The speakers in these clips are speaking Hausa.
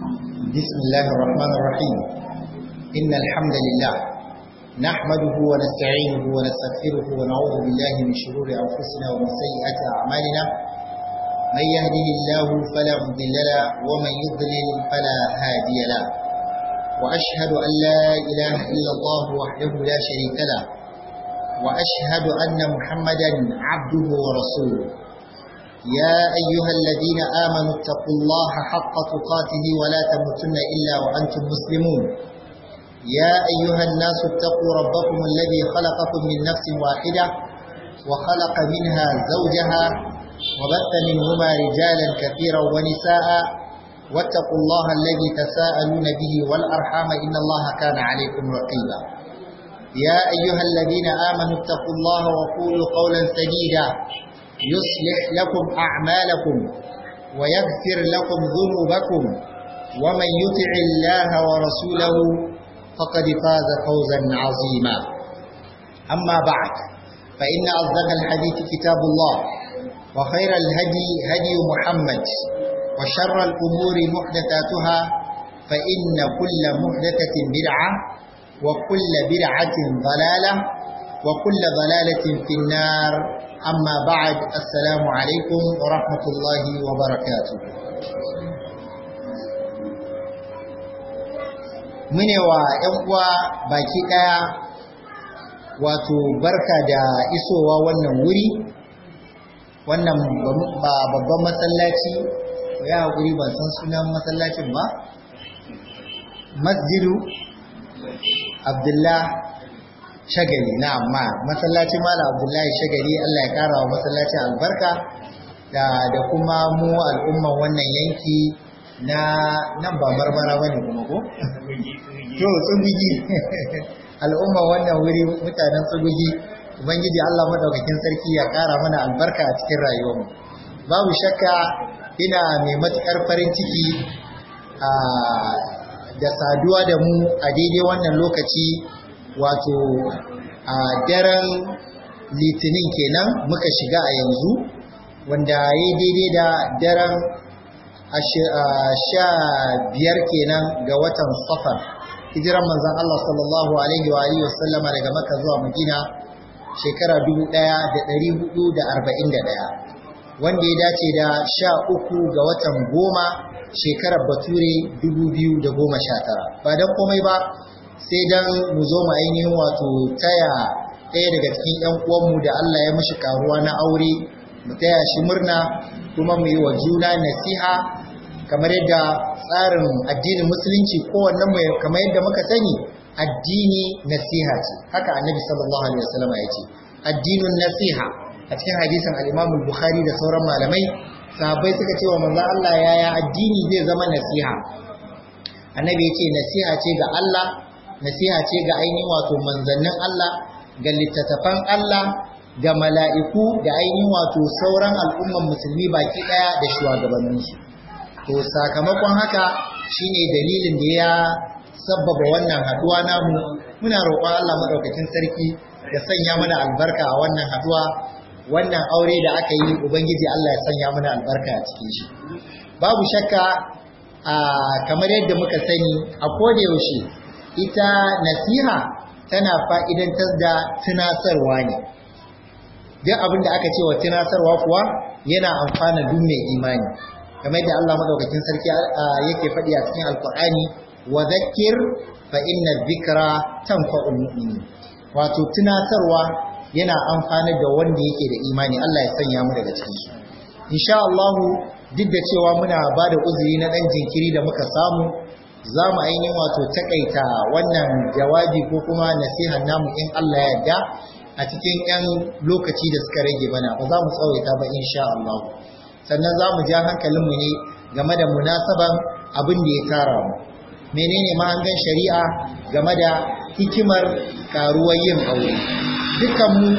بسم الله الرحمن الرحيم إن الحمد لله نحمده ونستعينه ونستغفره ونعوذ بالله من شرور أنفسنا ومن سيئات أعمالنا من يهده الله فلا مضل له ومن يضلل فلا هادي له وأشهد أن لا إله إلا الله وحده لا شريك له وأشهد أن محمدا عبده ورسوله يا أيها الذين آمنوا اتقوا الله حق تقاته ولا تموتن إلا وأنتم مسلمون يا أيها الناس اتقوا ربكم الذي خلقكم من نفس واحدة وخلق منها زوجها وبث منهما رجالا كثيرا ونساء واتقوا الله الذي تساءلون به والأرحام إن الله كان عليكم رقيبا يا أيها الذين آمنوا اتقوا الله وقولوا قولا سديدا يصلح لكم أعمالكم ويغفر لكم ذنوبكم ومن يطع الله ورسوله فقد فاز فوزا عظيما أما بعد فإن أصدق الحديث كتاب الله وخير الهدي هدي محمد وشر الأمور محدثاتها فإن كل محدثة بدعة وكل بدعة ضلالة وكل ضلالة في النار أما بعد السلام عليكم ورحمة الله وبركاته mune wa ‘yan uwa baki ɗaya wato barka da isowa wannan wuri wannan babban masallaci ya haƙuri ban san sunan masallacin ba masjidu abdullah shagali na amma masallacin mala abdullahi shagali Allah ya kara wa masallacin albarka da da kuma mu al'umman wannan yanki na nan ba marmara bane kuma ko to tsugugi al'umman wannan wuri mutanen tsugugi ubangiji Allah madaukakin sarki ya kara mana albarka a cikin rayuwarmu babu shakka ina mai matukar farin ciki a da saduwa da mu a daidai wannan lokaci wato a daren litinin kenan muka shiga a yanzu wanda ya yi daidai da daren sha biyar kenan ga watan safar hijiran manzan Allah sallallahu alaihi wa alihi wasallama daga maka zuwa madina shekara 1441 wanda ya dace da sha uku ga watan goma shekarar bature 2019 ba don komai ba sai dan mu zo mu ainihin wato taya ɗaya daga cikin ‘yan uwanmu da Allah ya mishi karuwa na aure mu taya shi murna kuma mu yi wa juna nasiha kamar yadda tsarin addinin musulunci kowannen mu kamar yadda muka sani addini nasiha ce haka annabi sallallahu alaihi wasallam ya ce addinin nasiha a cikin hadisin al-Imam bukhari da sauran malamai sahabbai suka ce wa manzo Allah yaya addini zai zama nasiha annabi ya ce nasiha ce ga Allah nasiha ce ga ainihin wato manzannin Allah ga littattafan Allah ga mala'iku da ainihin wato sauran al'umman musulmi baki ɗaya da shugabanninsu. To sakamakon haka shine dalilin da ya sabbaba wannan haduwa namu muna roƙon Allah maɗaukakin sarki ya sanya mana albarka a wannan haduwa wannan aure da aka yi ubangiji Allah ya sanya mana albarka a cikin shi. Babu shakka a kamar yadda muka sani a koda yaushe ita nasiha tana fa'idantar da tunasarwa ne. Duk abin da aka ce wa tunasarwa kuwa yana amfana duk mai imani. Kamar da Allah maɗaukakin sarki yake faɗi a cikin Alƙur'ani, wa zakir fa inna zikra tanfa'ul mu'minin. Wato tunasarwa yana amfana da wanda yake da imani Allah ya sanya mu daga cikin su. Insha Allah duk da cewa muna ba da uzuri na ɗan jinkiri da muka samu za mu ainihin wato takaita wannan jawabi ko kuma nasihan namu in Allah ya yarda a cikin 'yan lokaci da suka rage bana ba za mu tsawaita ba insha Allah sannan za mu ja hankalinmu ne game da munasaban abin da ya tara mu menene mahangan shari'a game da hikimar karuwar yin aure dukan mu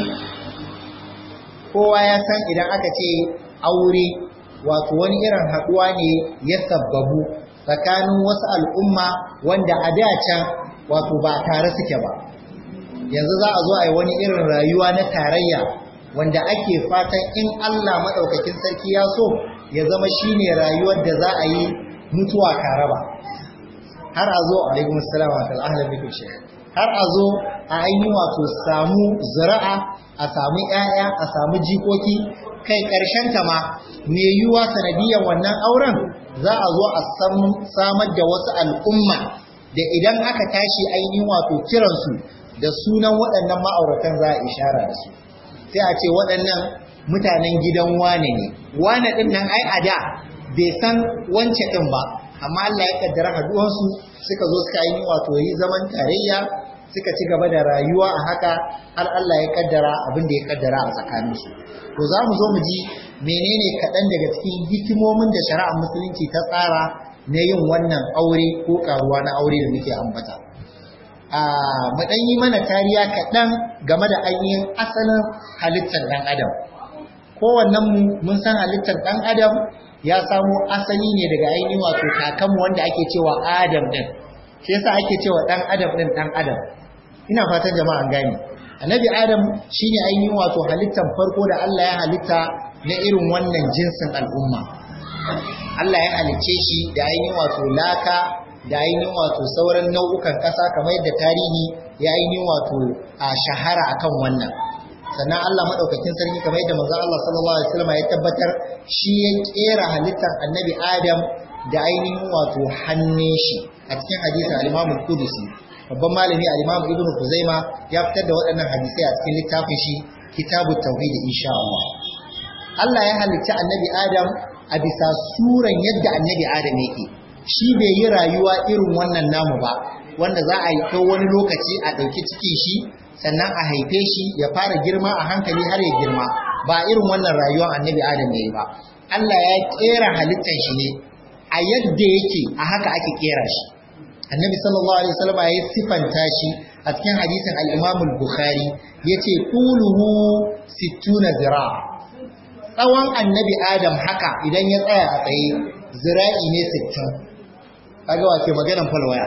kowa ya san idan aka ce aure wato wani irin haɗuwa ne ya sabbabu tsakanin wasu al'umma wanda a da can wato ba tare suke ba yanzu za a zo a yi wani irin rayuwa na tarayya wanda ake fatan in Allah maɗaukakin sarki ya so ya zama shine rayuwar da za a yi mutuwa ka raba har a zo alaikum assalam wa ahlan bikum shaykh har a zo a ainihin wato samu zira'a a samu ƴaƴa a samu jikoki kai ƙarshen ta ma me yiwuwa sanadiyan wannan auren za a zo a samar da wasu al'umma da idan aka tashi ainihin wato kiransu da sunan waɗannan ma'auratan za a ishara da su sai a ce waɗannan mutanen gidan wane ne wane ɗin nan ai a da bai san wance ɗin ba amma Allah ya kaddara haduwansu suka zo suka yi wato yi zaman tarayya suka ci gaba da rayuwa a haka har Allah ya kaddara abin da ya kaddara a tsakaninsu to za mu zo mu ji menene kaɗan daga cikin hikimomin da shari'ar musulunci ta tsara na yin wannan aure ko karuwa na aure da muke ambata a mu ɗan yi mana tariya kaɗan game da ainihin asalin halittar ɗan adam kowannen mu mun san halittar ɗan adam ya samo asali ne daga ainihin wato kakanmu wanda ake cewa adam ɗin shi yasa ake cewa ɗan adam ɗin ɗan adam ina fatan jama'an gane annabi adam shine ainihin wato halittar farko da Allah ya halitta na irin wannan jinsin al'umma Allah ya halicce shi da ainihin wato laka da ainihin wato sauran nau'ukan ƙasa kamar yadda tarihi ya ainihin wato a shahara akan wannan sannan Allah madaukakin sarki kamar yadda manzo Allah sallallahu alaihi wasallam ya tabbatar shi ya kera halittar annabi Adam da ainihin wato hannun shi a cikin hadisin al-Imam al-Qudusi babban malami al-Imam Ibn Khuzaima ya fitar da waɗannan hadisai a cikin littafin shi Kitabut Tauhid insha Allah Allah ya halicci annabi Adam a bisa suran yadda annabi Adam yake shi bai yi rayuwa irin wannan namu ba wanda za a yi kai wani lokaci a ɗauki cikin shi sannan a haife shi ya fara girma a hankali har ya girma ba irin wannan rayuwar annabi Adam ya yi ba Allah ya kera halittar shi ne a yadda yake a haka ake kera shi annabi sallallahu alaihi wasallam ya sifanta shi a cikin hadisin al-Imam al-Bukhari yace quluhu 60 zira tsawon annabi Adam haka idan ya tsaya a tsaye zira'i ne 60 kaga wace maganan falwaya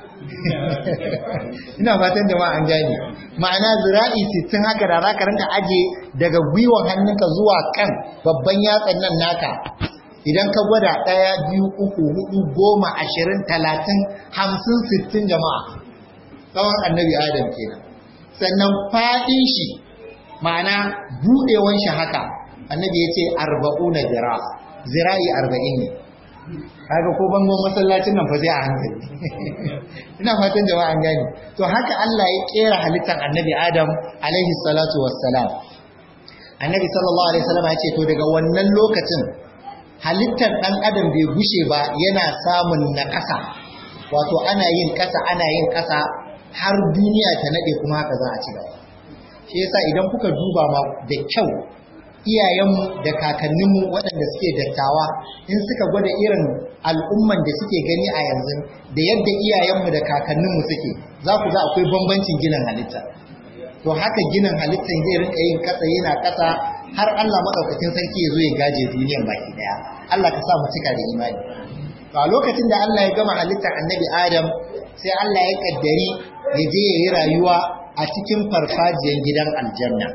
ina fatan jama'a an gane ma'ana zira'i 60 haka da zaka rinka aje daga gwiwan hannunka zuwa kan babban yatsan nan naka idan ka gwada ɗaya biyu uku hudu goma ashirin talatin hamsin sittin jama'a tsawon annabi adam kenan sannan faɗin shi ma'ana buɗewan shi haka annabi ya ce arba'una zira zira'i arba'in ne kaga ko bangon masallacin nan fa sai a hankali ina fatan jama'a an gane to haka Allah ya kera halittar annabi adam alaihi salatu wassalam annabi sallallahu alaihi wasallam ya ce to daga wannan lokacin halittar ɗan adam bai gushe ba yana samun na ƙasa wato ana yin ƙasa ana yin ƙasa har duniya ta naɗe kuma haka za a ci gaba shi yasa idan kuka duba ma da kyau iyayenmu da kakanninmu waɗanda suke dattawa in suka gwada irin al'umman da suke gani a yanzu da yadda iyayenmu da kakanninmu suke za ku ga akwai bambancin ginin halitta to haka ginin halittan zai rinka yin ƙasa yana ƙasa har Allah maɗaukakin sarki ya zo ya gaje duniyan baki ɗaya Allah ka sa mu cika da imani to a lokacin da Allah ya gama halittar annabi Adam sai Allah ya kaddari ya je ya yi rayuwa a cikin farfajiyar gidan aljanna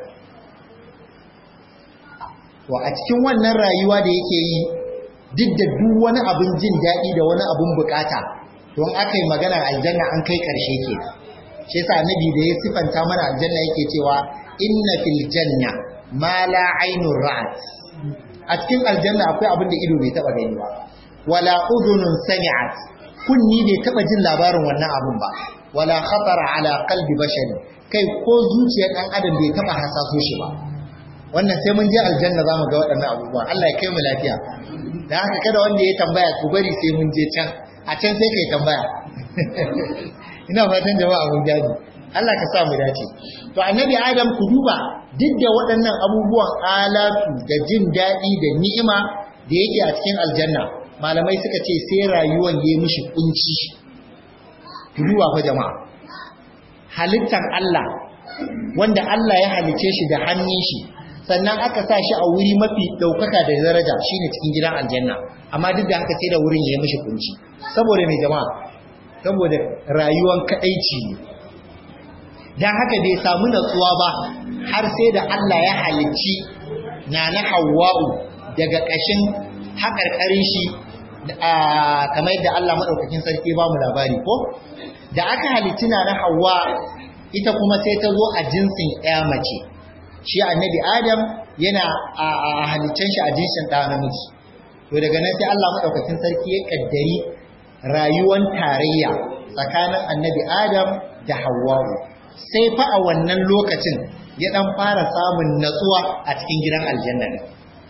to a cikin wannan rayuwa da yake yi duk da duk wani abin jin daɗi da wani abin bukata don aka yi maganar aljanna an kai ƙarshe ke shi yasa annabi da ya sifanta mana aljanna yake cewa inna fil janna ma la ainun ra'at a cikin aljanna akwai abin da ido bai taba gani ba wala udhunun sami'at kunni bai taba jin labarin wannan abun ba wala khatara ala qalbi bashari kai ko zuciyar dan adam bai taba hasaso shi ba wannan sai mun je aljanna zamu ga waɗannan abubuwa Allah ya kai mu lafiya dan haka kada wanda ya tambaya ku bari sai mun je can a can sai kai tambaya ina fatan jama'a mun gani Allah ka sa mu dace to annabi Adam ku duba duk da waɗannan abubuwan alatu da jin daɗi da ni'ima da yake a cikin aljanna malamai suka ce sai rayuwan ya mishi kunci ku duba fa jama'a halittar Allah wanda Allah ya halice shi da hannun shi sannan aka sa shi a wuri mafi ɗaukaka da daraja shine cikin gidan aljanna amma duk da haka sai da wurin ya mishi kunci saboda mai jama'a saboda rayuwan kaɗaici ne don haka bai samu natsuwa ba har sai da Allah ya halicci na na Hawwa'u daga ƙashin haƙarƙarin shi kamar yadda Allah madaukakin sarki ba mu labari ko da aka halittina na Hawwa ita kuma sai ta zo a jinsin ɗaya mace shi annabi Adam yana a halittan shi a jinsin ɗa namiji to daga nan sai Allah madaukakin sarki ya kaddari rayuwar tarayya tsakanin annabi Adam da Hawwa sai fa a wannan lokacin ya dan fara samun natsuwa a cikin gidan aljanna ne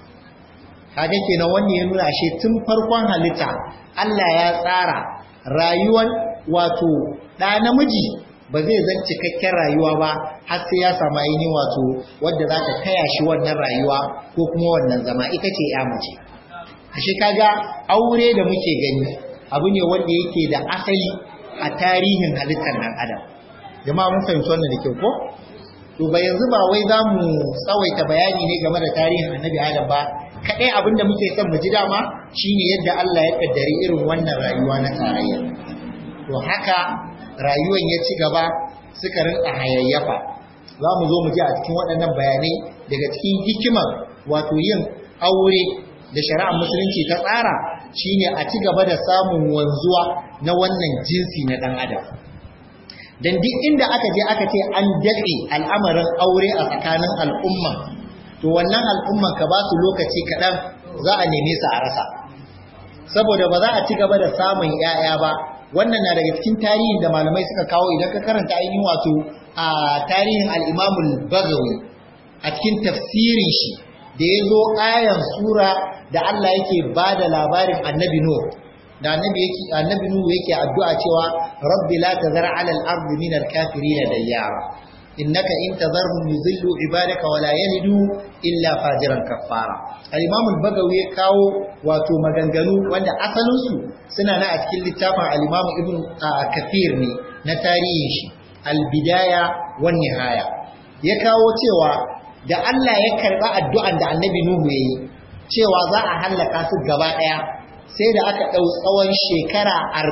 kaga kenan wannan ya nuna shi tun farkon halitta Allah ya tsara rayuwar wato ɗa namiji ba zai zan cikakken rayuwa ba har sai ya samu ainihin wato wadda za ta taya shi wannan rayuwa ko kuma wannan zama ita ce ya mace ashe kaga aure da muke gani abu ne wanda yake da asali a tarihin halittar nan adam jama'a mun fahimci wannan da kyau ko to ba yanzu ba wai za mu tsawaita bayani ne game da tarihin annabi adam ba kaɗai abin da muke son mu ji dama shine yadda Allah ya kaddari irin wannan rayuwa na tarayya to haka rayuwan ya ci gaba suka rinka hayayyafa za mu zo mu ji a cikin waɗannan bayanai daga cikin hikimar wato yin aure da shari'ar musulunci ta tsara shine a ci gaba da samun wanzuwa na wannan jinsi na ɗan adam dan duk inda aka je aka ce an daɗe al'amarin aure a tsakanin al'umma to wannan al'umman ka ba su lokaci kaɗan za a neme su a rasa saboda ba za a ci gaba da samun 'ya'ya ba wannan na daga cikin tarihin da malamai suka kawo idan ka karanta ainihin wato a tarihin al'imamul bagawi a cikin tafsirin shi da ya zo ayan sura da Allah yake ba da labarin annabi Nuh da annabi yake annabi Nuh yake addu'a cewa rabbi la tazar 'ala al-ardi min al-kafirin dayyara innaka in tazarhum yuzillu ibadaka wa la yalidu illa fajiran kaffara al-imam al-bagawi ya kawo wato maganganu wanda asalin su suna na a cikin littafin al-imam ibn kathir ne na tarihin shi al-bidaya wan nihaya ya kawo cewa da Allah ya karba addu'an da annabi Nuhu yayi cewa za a hallaka su gaba daya sai da aka dau tsawon shekara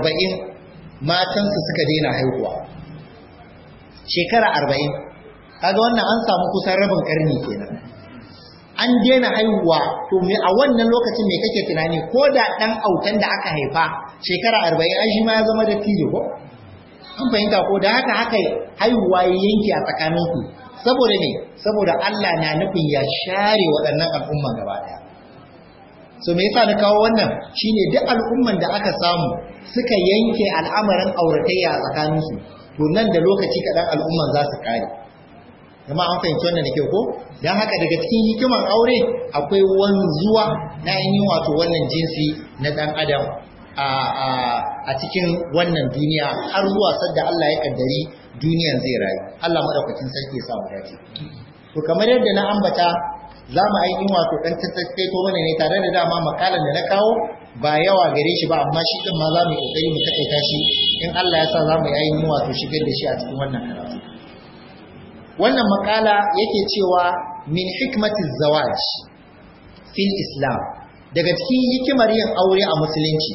40 matansu suka daina haihuwa shekara arba'in kaga wannan an samu kusan rabin karni kenan an daina haihuwa to me a wannan lokacin me kake tunani ko da dan autan da aka haifa shekara arba'in an shi ma ya zama da tijo ko an fahimta ko da haka haka haihuwa ya yanke a tsakaninku saboda ne saboda Allah na nufin ya share waɗannan al'umman gaba ɗaya so me yasa na kawo wannan shine duk al'umman da aka samu suka yanke al'amarin auratayya a tsakaninsu to nan da lokaci kaɗan al'umman za su kare kuma an fahimci wannan da kyau ko don haka daga cikin hikiman aure akwai wanzuwa na ainihin wato wannan jinsi na ɗan adam a cikin wannan duniya har zuwa sadda Allah ya kaddari duniyan zai rayu Allah madaukakin sarki ya sa mu dace to kamar yadda na ambata za mu ainihin wato ɗan tattaito mana ne tare da dama makalan da na kawo ba yawa gare shi ba amma shi ɗin ma za mu yi ƙoƙari mu taƙaita shi in Allah ya sa za mu yi ainihin wato shigar da shi a cikin wannan karatu wannan makala yake cewa min hikmati zawaj fil islam daga cikin hikimar yin aure a musulunci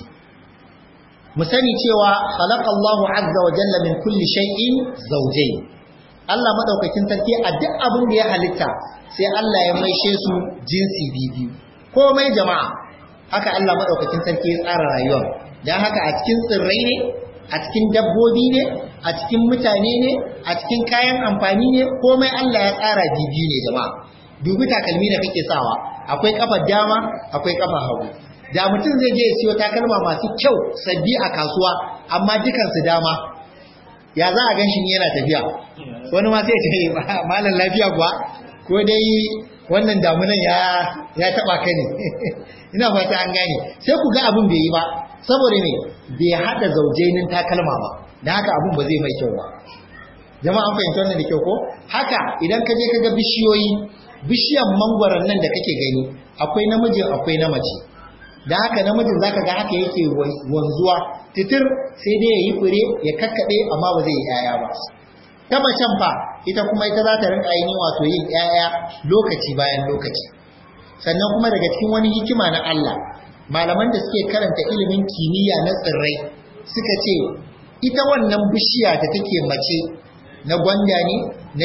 mu sani cewa khalaqallahu azza wa jalla min kulli shay'in zawjayn Allah madaukakin sarki a duk abin da ya halitta sai Allah ya maishe su jinsi biyu komai jama'a haka Allah madaukakin sarki ya tsara rayuwar dan haka a cikin tsirrai ne a cikin dabbobi ne a cikin mutane ne a cikin kayan amfani ne komai Allah ya tsara biyu ne jama'a dubi takalmi da kake sawa akwai kafar dama akwai kafar hagu da mutum zai je ya siyo takalma masu kyau sabbi a kasuwa amma dukansu dama ya za a ganshi yana tafiya wani ma sai ce malam lafiya kuwa ko dai wannan damunan ya ya taba ka ne ina fata an gane sai ku ga abin bai yi ba saboda me bai hada zaujenin takalma ba dan haka abin ba zai mai kyau ba jama'a an fahimta wannan da kyau ko haka idan ka je ka ga bishiyoyi bishiyan mangwaron nan da kake gani akwai namijin akwai na mace da haka namijin zaka ga haka yake wanzuwa titir sai dai yayi fure ya kakkade amma ba zai yi yaya ba ta macen fa ita kuma ita za ta rinka yin wato yin yaya lokaci bayan lokaci sannan kuma daga cikin wani hikima na Allah malaman da suke karanta ilimin kimiyya na tsirrai suka ce ita wannan bishiya da take mace na gwanda ne na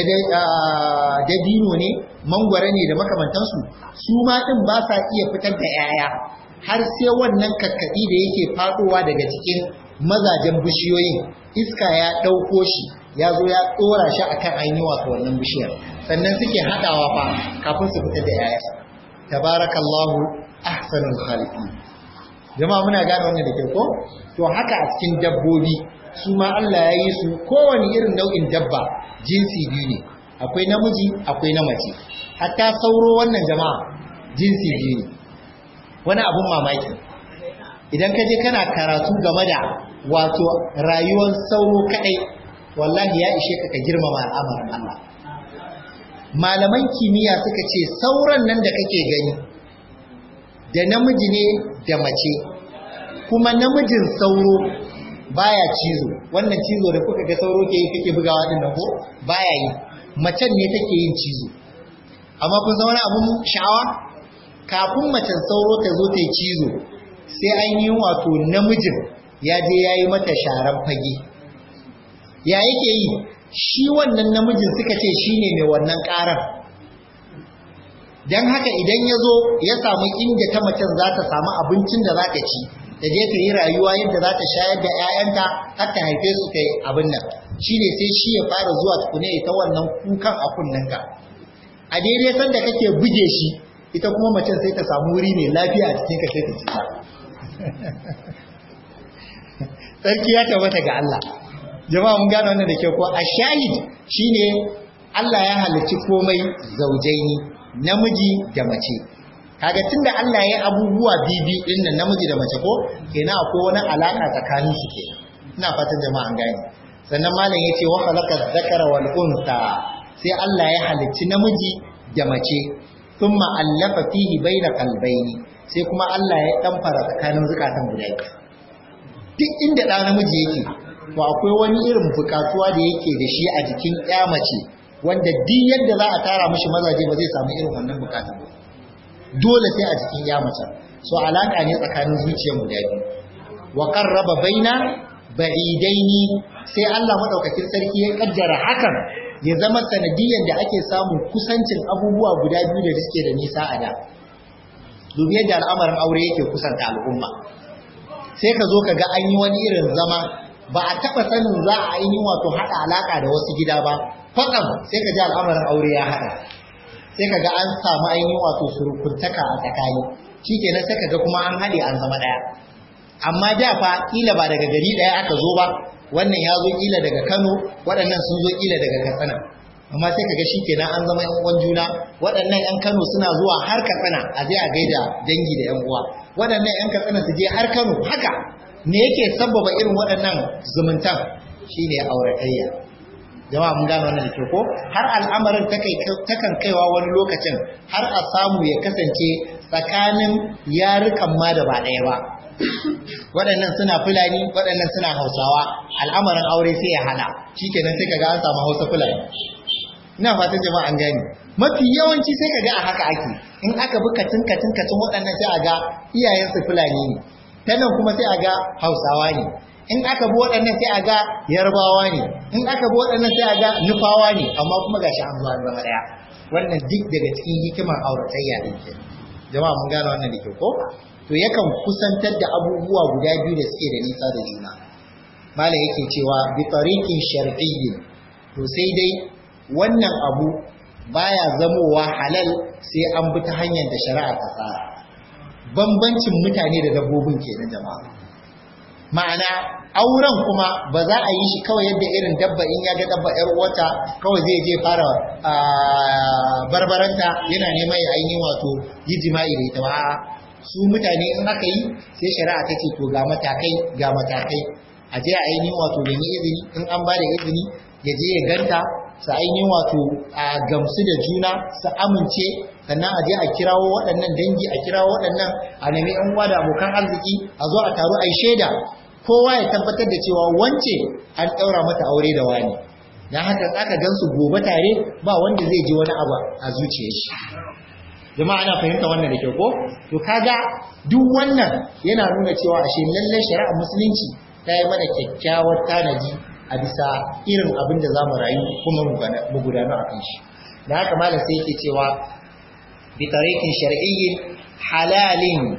dabino ne mangwara ne da makamantansu su ma din ba sa iya fitar da yaya har sai wannan kakkaɗi da yake faɗowa daga cikin mazajen bishiyoyin iska ya ɗauko shi ya zo ya ɗora shi akan ainihin wato wannan bishiyar sannan suke haɗawa fa kafin su fita da yaya tabarakallahu ahsanul khaliqin jama'a muna gane wannan da ke ko to haka a cikin dabbobi su ma Allah ya yi su kowane irin nau'in dabba jinsi biyu ne akwai namiji akwai na mace hatta sauro wannan jama'a jinsi biyu ne wani abun mamaki idan ka je kana karatu game da wato rayuwar sauro kadai wallahi ya ishe ka ka girmama al'amarin Allah malaman kimiyya suka ce sauran nan da kake gani da namiji ne da mace kuma namijin sauro baya cizo wannan cizo da kuka ga sauro ke yi kake bugawa din nan ko baya yi macen ne take yin cizo amma kun san wani abun sha'awa kafin macen sauro ta zo ta yi cizo sai an yi wato namijin ya je ya yi mata sharan fage ya yake yi shi wannan namijin suka ce shi ne mai wannan ƙarar don haka idan ya zo ya samu inda ta macen za ta samu abincin da za ta ci ta je ta yi rayuwa yadda za ta shayar da 'ya'yanta har ta haife su ta yi abin nan shi ne sai shi ya fara zuwa tukune ta wannan kukan a kunnenka a daidai sanda kake buge shi ita kuma macen sai ta samu wuri mai lafiya a cikin ka sai ta cika sarki ya tabbata ga Allah jama'a mun gane wannan da ke ko a shahid shine Allah ya halicci komai zaujaini namiji da mace kaga tunda Allah ya yi abubuwa bibi din nan namiji da mace ko kenan akwai wani alaka tsakanin su ke ina fatan jama'a an gane sannan malam yace wa khalaqa dhakara wal unsa sai Allah ya halicci namiji da mace thumma allafa fihi baina qalbayni sai kuma Allah ya damfara tsakanin zukatan guda biyu duk inda ɗa namiji yake to akwai wani irin bukatuwa da yake da shi a jikin ƴa mace wanda duk yadda za a tara mishi mazaje ba zai samu irin wannan bukatu ba dole sai a jikin ƴa mace so alaka ne tsakanin zuciyar guda biyu wa qarraba baina ba'idaini sai Allah madaukakin sarki ya kaddara hakan ya zama sanadiyan da ake samun kusancin abubuwa guda biyu da suke da nisa a da dubi yadda al'amarin aure yake kusanta al'umma sai ka zo ka ga an yi wani irin zama ba a taɓa sanin za a yi wato haɗa alaƙa da wasu gida ba kwatsam sai ka ji al'amarin aure ya haɗa sai ka ga an samu ainihin wato surukuntaka a tsakani shi kenan sai ka ga kuma an haɗe an zama ɗaya amma da fa ƙila ba daga gari ɗaya aka zo ba wannan ya zo ƙila daga kano waɗannan sun zo ƙila daga katsina amma sai ka ga shi kenan an zama yan uwan juna waɗannan yan kano suna zuwa har katsina a je a gaida dangi da yan uwa waɗannan ‘yan katsina su je har Kano haka ne yake sabbaba irin waɗannan zumuntan shi ne auratayya jama'a mun gano wannan da ke ko har al'amarin takan kaiwa wani lokacin har a samu ya kasance tsakanin yarukan ma da ba ɗaya ba waɗannan suna fulani waɗannan suna hausawa al'amarin aure sai ya hana shikenan sai kaga an samu hausa fulani ina fatan jama'a an gani mafi yawanci sai kaga a haka ake in aka bi katin katin katin waɗannan sai a ga iyayensu fulani ne ta nan kuma sai a ga hausawa ne in aka bi waɗannan sai a ga yarbawa ne in aka bi waɗannan sai a ga nufawa ne amma kuma gashi an zuwa zama ɗaya wannan duk daga cikin hikimar auratayya ɗin ke jama'a mun gane wannan da ke ko to yakan kusantar da abubuwa guda biyu da suke da nisa da juna malam yake cewa bi tariqin shar'iyyin to sai dai wannan abu baya zamowa halal sai an bi ta hanyar da shari'a ta tsara bambancin mutane da dabbobin kenan jama'a ma'ana auren kuma ba za a yi shi kawai yadda irin dabba in ya ga dabba yar uwata kawai zai je fara barbaranta yana neman ya ainihin wato yi jima'i da ita ba su mutane in aka yi sai shari'a ta ce to ga matakai ga matakai a je a ainihin wato da izini in an ba da izini ya je ya ganta su ainihin wato a gamsu da juna su amince sannan a je a kirawo waɗannan dangi a kirawo waɗannan a nemi yan uwa da abokan arziki a zo a taru a yi shaida kowa ya tabbatar da cewa wance an ɗaura mata aure da wani don haka aka gansu gobe tare ba wanda zai ji wani abu a zuciyar shi jama'a ana fahimta wannan da kyau ko to kaga duk wannan yana nuna cewa ashe lallai shari'ar musulunci ta yi mana kyakkyawar tanaji a bisa irin abin da za mu rayu kuma mu gudanu a kan shi da haka malam sai yake cewa bi tariqin shar'iyyin halalin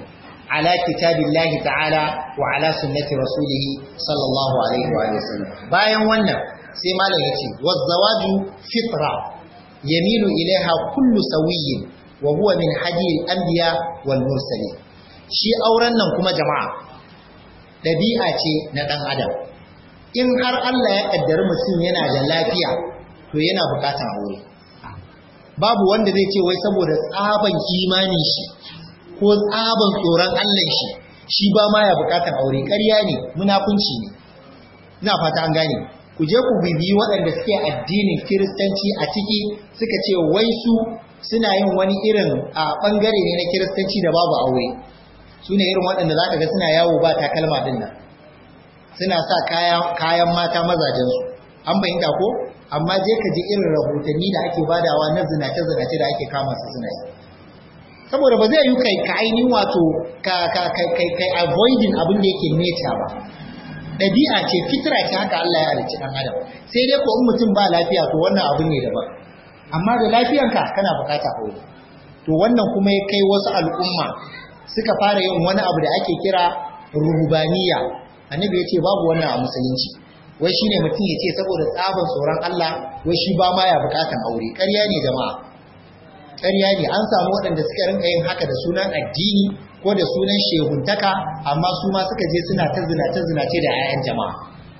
ala kitabillahi ta'ala wa ala sunnati rasulih sallallahu alaihi wa sallam bayan wannan sai malam yace wazawaju fitra yamilu ilaiha kullu sawiyyin wa huwa min hadi al-anbiya wal mursalin shi auren nan kuma jama'a dabi'a ce na dan adam in har Allah ya kaddari mutum yana da lafiya to yana bukatar aure babu wanda zai ce wai saboda tsaban imanin shi ko tsaban tsoron Allah shi shi ba ma ya bukatar aure ƙarya ne munafunci ne ina fata an gane ku je ku bibiyi waɗanda suke addinin kiristanci a ciki suka ce wai su suna yin wani irin a ɓangare ne na kiristanci da babu aure su ne irin waɗanda za ka ga suna yawo ba takalma din nan suna sa kayan mata mazajensu an bayyanta ko amma je ka ji irin rahotanni da ake badawa na zinace-zinace da ake kama su suna yi saboda ba zai yi kai ka ainihin wato ka kai avoiding abin da yake nature ba ɗabi'a ce fitra ce haka Allah ya halicci ɗan adam sai dai ko in mutum ba lafiya to wannan abu ne daban amma da lafiyanka kana bukata aure to wannan kuma ya kai wasu al'umma suka fara yin wani abu da ake kira ruhubaniya annabi ya ce babu wannan a musulunci wai shine mutum ya ce saboda tsaban tsoron Allah wai shi ba ma ya bukatan aure ƙarya ne jama'a ƙarya ne an samu waɗanda suka rinka yin haka da sunan addini ko da sunan shehuntaka amma su ma suka je suna ta zinace zinace da 'ya'yan jama'a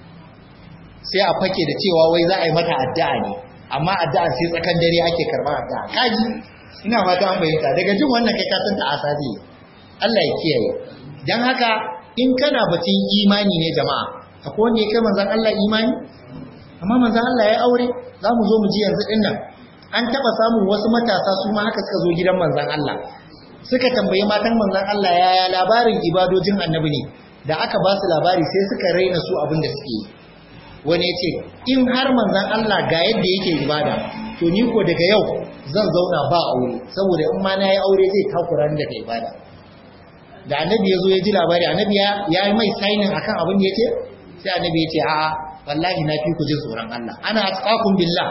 sai a fake da cewa wai za a yi mata addu'a ne amma addu'a sai tsakan dare ake karɓar addu'a kaji ina fata an bayyana daga jin wannan kai ka san ta asabi Allah ya kiyaye dan haka in kana batun imani ne jama'a akwai wanda ya kai manzon Allah imani amma manzon Allah ya aure za mu zo mu ji yanzu din nan an taba samun wasu matasa su ma haka suka zo gidan manzon Allah suka tambayi matan manzon Allah yaya labarin ibadojin annabi ne da aka ba su labari sai suka raina su abin da suke yi wani ya ce in har manzon Allah ga yadda yake ibada to ni ko daga yau zan zauna ba aure saboda in ma na yi aure zai takura ni daga ibada da annabi ya zo ya ji labari annabi ya yi mai sainin akan abin da ya ce sai annabi ya ce a'a wallahi na fi ku jin tsoron Allah ana atqakum billah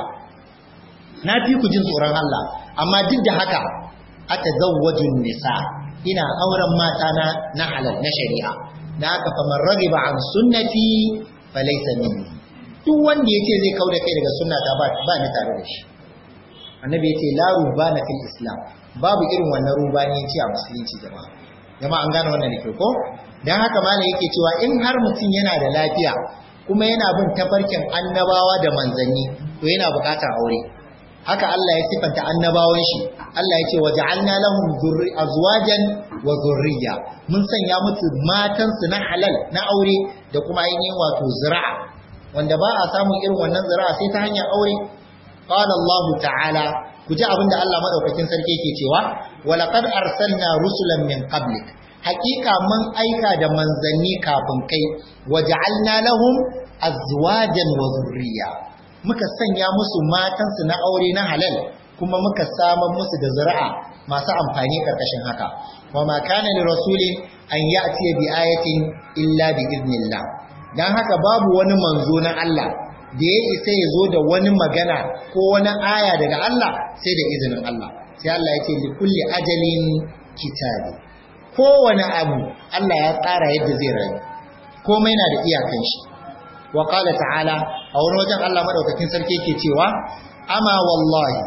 na fi ku jin tsoron Allah amma duk da haka atazawwajun nisa ina auren mata na na halal na shari'a da haka fa man ragiba an sunnati falaysa minni duk wanda yace zai kauda kai daga sunnata ba ba ni tare da shi annabi yace la rubana fil islam babu irin wannan rubani yace a musulunci jama'a jama'a an gane wannan da ko dan haka malam yake cewa in har mutum yana da lafiya kuma yana bin tafarkin annabawa da manzanni to yana bukatar aure haka Allah ya sifanta annabawan shi Allah ya ce waja'alna lahum dhurri azwajan wa dhurriyya mun sanya musu matan su na halal na aure da kuma ainihin wato zira'a wanda ba a samun irin wannan zira'a sai ta hanyar aure qala Allah ta'ala ku ji abinda Allah madaukakin sarki yake cewa walaqad arsalna rusulan min qablik hakika mun aika da manzanni kafin kai waja'alna lahum azwajan wa dhurriyya muka sanya musu matansu na aure na halal kuma muka samar musu da zuri'a masu amfani karkashin haka wa ma kana li rasulin an ya'ti bi ayatin illa bi idnillah dan haka babu wani manzo na Allah da ya isa ya zo da wani magana ko wani aya daga Allah sai da izinin Allah sai Allah ya ce li kulli ajalin kitabi kowane abu Allah ya tsara yadda zai rayu komai na da iyakan shi wa qala ta'ala a wani wajen Allah madaukakin sarki yake cewa ama wallahi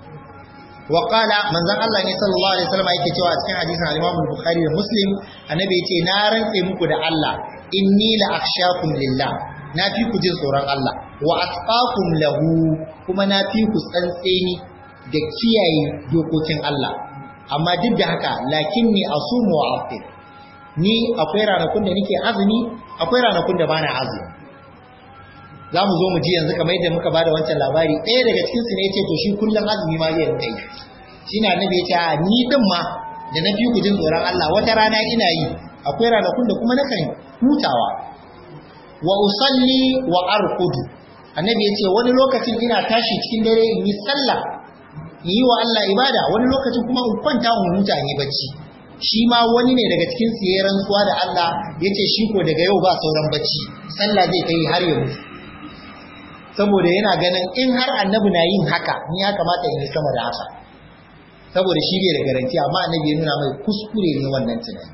wa qala manzon Allah ne sallallahu alaihi wasallam yake cewa a cikin hadisin al-Imam Bukhari da Muslim annabi yace na rantse muku da Allah inni la akhshakum lillah na fi ku jin tsoron Allah wa atqakum lahu kuma na fi ku tsantseni da kiyaye dokokin Allah amma duk da haka lakinni asumu wa aftir ni akwai ranakun da nake azumi akwai ranakun da bana azumi za mu zo mu ji yanzu kamar yadda muka bada wancan labari ɗaya daga cikin su ne ya ce to shi kullum azumi ma zai rinka yi shi na annabi ya ce a ni din ma da na fi ku jin tsoron Allah wata rana ina yi akwai ranakun da kuma nakan hutawa wa usalli wa arqudu annabi ya ce wani lokacin ina tashi cikin dare in yi sallah in yi wa Allah ibada wani lokacin kuma in kwanta in huta in yi bacci shi ma wani ne daga cikin su yayin rantsuwa da Allah yace shi ko daga yau ba sauran bacci sallah zai kai har ya mutu saboda yana ganin in har annabi na yin haka ni ya kamata in yi sama da haka saboda shi bai da garanti amma annabi ya nuna mai kuskure ne wannan tunani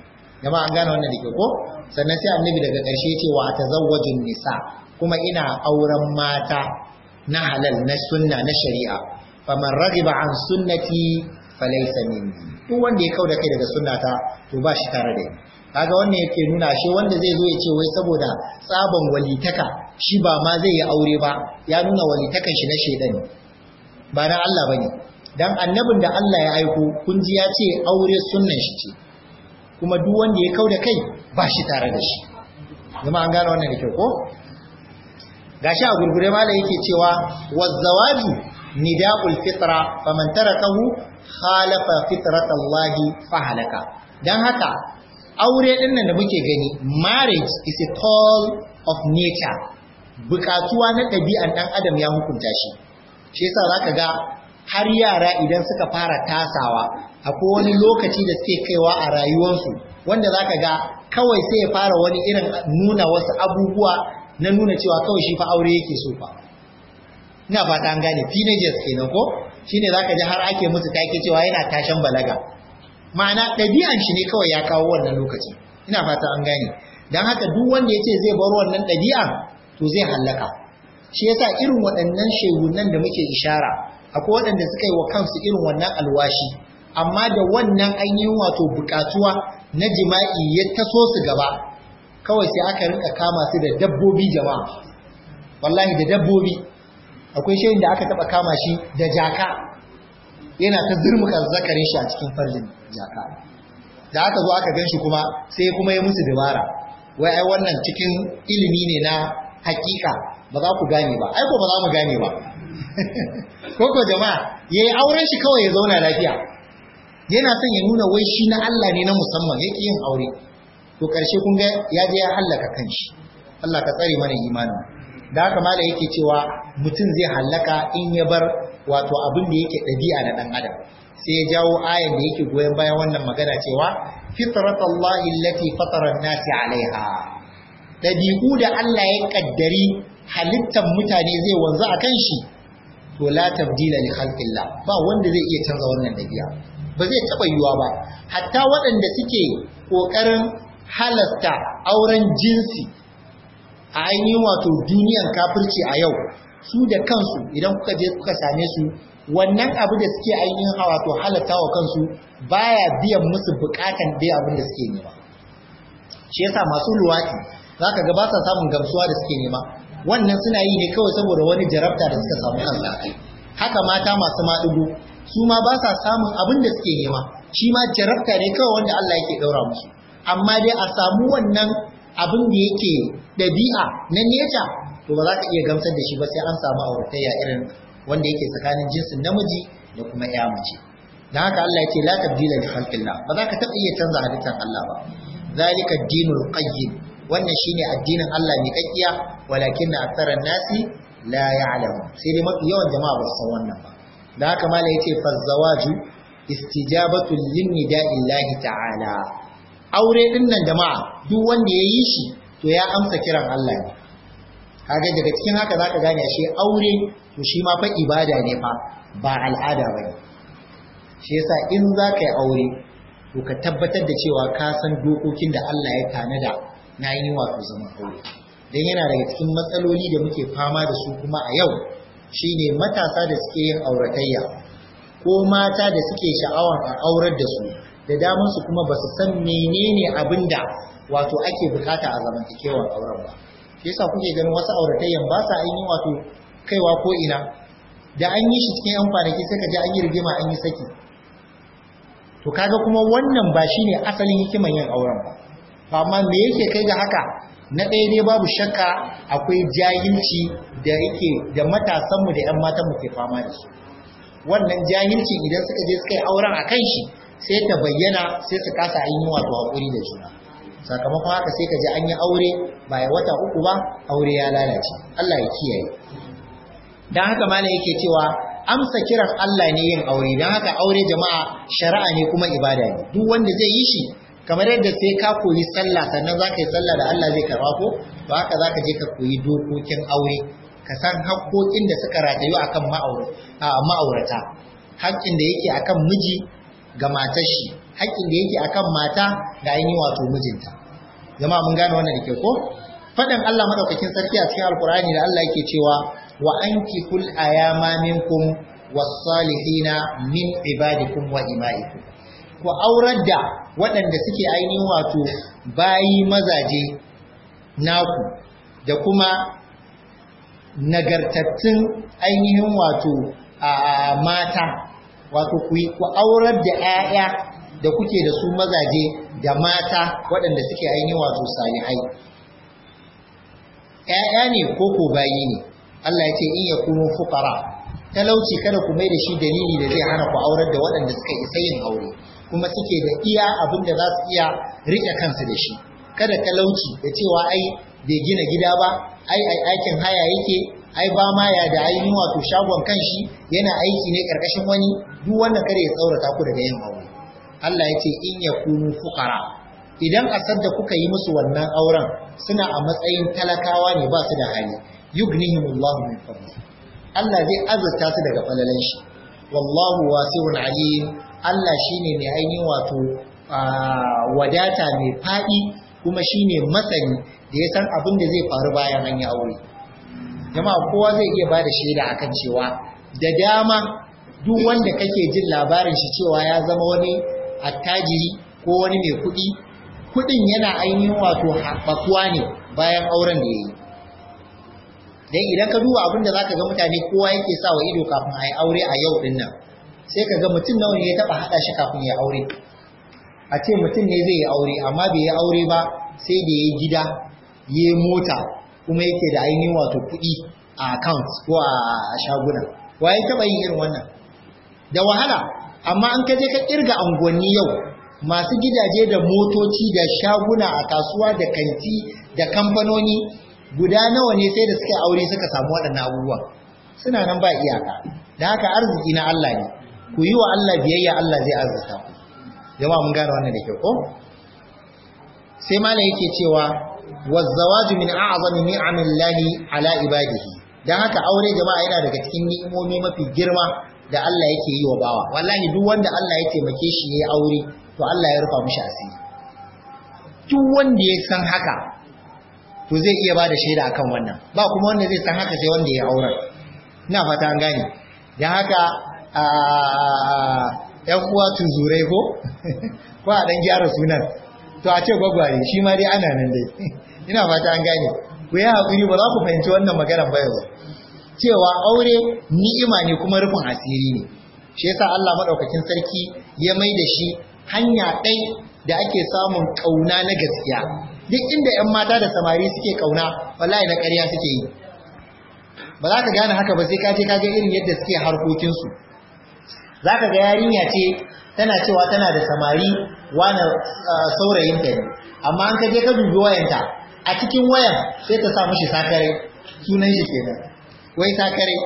jama'a an gane wannan da ke ko sannan sai annabi daga ƙarshe ce wa tazawwajun nisa kuma ina auren mata na halal na sunna na shari'a faman ragiba an sunnati falaysa minni duk wanda ya kauda kai daga sunnata to ba shi tare da ni kaga wannan yake nuna shi wanda zai zo ya ce wai saboda tsaban walitaka shi ba ma zai yi aure ba ya nuna walitakan shi na shedan ne ba na Allah bane dan annabin da Allah ya aiko kun ji ya ce aure sunnan shi ce kuma duk wanda ya kauda kai ba shi tare da shi zama an gane wannan da kyau ko gashi a gurgure mala yake cewa wazzawaju nida'ul fitra faman tarakahu khalafa fitratallahi fa halaka dan haka aure din nan da muke gani marriage is a call of nature bukatuwa na ɗabi'an ɗan adam ya hukunta shi shi yasa zaka ga har yara idan suka fara tasawa akwai wani lokaci da suke kaiwa a rayuwarsu wanda zaka ga kawai sai ya fara wani irin nuna wasu abubuwa na nuna cewa kawai shi fa aure yake so fa ina fata an gane teenagers kenan ko shine zaka ji har ake musu take cewa yana tashan balaga ma'ana ɗabi'an shi ne kawai ya kawo wannan lokaci ina fata an gane dan haka duk wanda yace zai bar wannan ɗabi'an to zai hallaka shi yasa irin waɗannan shegunan da muke ishara akwai waɗanda suka yi wa kansu irin wannan alwashi amma da wannan ainihin wato bukatuwa na jima'i ya taso su gaba kawai sai aka rinka kama su da dabbobi jama'a wallahi da dabbobi akwai shayin da aka taba kama shi da jaka yana ta zurmuka zakarin shi a cikin farjin jaka da aka zo aka gan shi kuma sai kuma ya musu dabara wai ai wannan cikin ilimi ne na hakika ba za ku gane ba ai ko ba za mu gane ba koko jama'a yayi auren shi kawai ya zauna lafiya yana son ya nuna wai shi na Allah ne na musamman yake yin aure to karshe kun ga ya je ya hallaka kanshi Allah ka tsare mana imanin da haka mala yake cewa mutum zai hallaka in ya bar wato abin da yake ɗabi'a na ɗan adam sai ya jawo ayan da yake goyon bayan wannan magana cewa fitratallahi allati fatara an-nasi alaiha ɗabi'u da Allah ya kaddari halittar mutane zai wanzu a kan shi to la tabdila li khalqillah ba wanda zai iya canza wannan ɗabi'a ba zai taɓa yiwuwa ba hatta waɗanda suke ƙoƙarin halasta auren jinsi a ainihin wato duniyan kafirci a yau su da kansu idan kuka je kuka same su wannan abu da suke ainihin wato halatta wa kansu baya biyan musu bukatan dai abin da suke nema shi yasa masu luwaki zaka ga ba sa samun gamsuwa da suke nema wannan suna yi ne kawai saboda wani jarabta da suka samu kansa haka mata masu maɗigo su ma ba sa samun abin da suke nema shi ma jarabta ne kawai wanda Allah yake ɗaura musu amma dai a samu wannan abin da yake ɗabi'a na neta to ba za ka iya gamsar da shi ba sai an samu auratayya irin wanda yake tsakanin jinsin namiji da kuma ya mace dan haka Allah ya ce la tabdila li khalqillah ba za ka taɓa iya canza halittar Allah ba zalika ad-dinul qayyim wannan shine addinin Allah mai kakkiya walakin aktharan nasi la ya'lamu sai dai mafi yawan jama'a ba su san wannan ba dan haka mala yace fa zawaju istijabatu lin nida'illahi ta'ala aure din nan jama'a duk wanda ya yi shi to ya amsa kiran Allah ne kaga daga cikin haka zaka gane shi aure to shi ma fa ibada ne fa ba al'ada bane shi yasa in zaka yi aure to ka tabbatar da cewa ka san dokokin da Allah ya tanada na yi wato zaman aure dan yana daga cikin matsaloli da muke fama da su kuma a yau shine matasa da suke yin auratayya ko mata da suke sha'awar a aurar da su da daman su kuma ba su san menene abinda wato ake bukata a zamantakewar auren ba shi yasa kuke ganin wasu auratayyan ba sa ainihin wato kaiwa ko ina da an yi shi cikin yan kwanaki sai ka ji an yi rigima an yi saki to kaga kuma wannan ba shine asalin hikiman yin auren ba amma me yake kai ga haka na ɗaya dai babu shakka akwai jahilci da yake da matasanmu da 'yan matanmu ke fama da su wannan jahilci idan suka je suka yi auren a kan shi sai ta bayyana sai su kasa ainihin wato haƙuri da juna sakamakon haka sai ka ji an yi aure ba ya wata uku ba aure ya lalace Allah ya kiyaye dan haka malam yake cewa amsa kiran Allah ne yin aure dan haka aure jama'a shari'a ne kuma ibada ne duk wanda zai yi shi kamar yadda sai ka koyi sallah sannan zaka yi sallah da Allah zai karba ko to haka zaka je ka koyi dokokin aure ka san haƙƙoƙin da suka ratayu akan ma'aurata haƙƙin da yake akan miji ga matar shi haƙƙin da yake akan mata ga ainihin wato mijinta jama'a mun gane wannan da ke ko faɗin Allah madaukakin sarki a cikin alkur'ani da Allah yake cewa wa ankihul ayama minkum was-salihina min ibadikum wa imaikum ku aurar da waɗanda suke ainihin wato bayi mazaje naku da kuma nagartattun ainihin wato a mata wato ku ku aurar da 'ya'ya da kuke da su mazaje da mata waɗanda suke ainihin wato salihai ‘ya'ya ne ko ko bayi ne Allah ya ce in ya kunu fukara talauci kada ku mai da shi dalili da zai hana ku aurar da waɗanda suka isa yin aure kuma suke da iya abin da za su iya riƙe kansu da shi kada talauci da cewa ai bai gina gida ba ai ai aikin haya yake ai ba ma ya da ainihin wato shagon kanshi yana aiki ne karkashin wani duk wannan kare ya tsaurata ku daga yin aure Allah ya ce in ya kunu fukara idan asar da kuka yi musu wannan auren suna a matsayin talakawa ne ba su da hali yughnihimullahu min fadli Allah zai azurta su daga falalan shi wallahu wasi'un alim Allah shine mai ainihin wato wadata mai fadi kuma shine masani da ya san abin da zai faru bayan an yi aure jama'a kowa zai iya bada shaida akan cewa da dama duk wanda kake jin labarin shi cewa ya zama wani attajiri ko wani mai kuɗi kuɗin yana ainihin wato haɓakuwa ne bayan auren da ya yi dan idan ka duba abin da zaka ga mutane kowa yake sa wa ido kafin a yi aure a yau din nan sai ka ga mutum nawa ne ya taɓa haɗa shi kafin ya aure a ce mutum ne zai yi aure amma bai yi aure ba sai da ya yi gida ya yi mota kuma yake da ainihin wato kuɗi a account ko a shaguna wa ya taɓa yin irin wannan da wahala amma an kaje ka kirga unguwanni yau masu gidaje da motoci da shaguna a kasuwa da kanti da kamfanoni guda nawa ne sai da suka aure suka samu waɗannan abubuwan suna nan ba iyaka da haka arziki na Allah ne ku yi wa Allah biyayya Allah zai arzuta ku jama'a mun gane wannan da kyau ko sai malam yake cewa wazzawaju min a'zami ni'amillahi ala ibadihi dan haka aure jama'a yana daga cikin ni'imomi mafi girma da Allah yake yi wa bawa wallahi duk wanda Allah ya taimake shi yayi aure to Allah ya rufa mishi asiri duk wanda ya san haka to zai iya bada shaida akan wannan ba kuma wanda zai san haka sai wanda ya aure ina fata an gane dan haka ‘yan uwa tuzurai ko? ko a ɗan gyara sunan to a ce gwagware shi ma dai ana nan dai ina fata an gane ku yi haƙuri ba za ku fahimci wannan maganar ba yau cewa aure ni'ima ne kuma rufin asiri ne shi yasa Allah maɗaukakin sarki ya mai da shi hanya ɗai da ake samun ƙauna na gaskiya duk inda ‘yan mata da samari suke ƙauna wallahi na ƙarya suke yi ba za ka gane haka ba sai ka je ka ga irin yadda suke harkokinsu za ka ga yarinya ce tana cewa tana da samari wani saurayinta ne amma an ka je ka dubi wayanta a cikin wayan sai ta sa mishi sakare sunan shi kenan wai sakare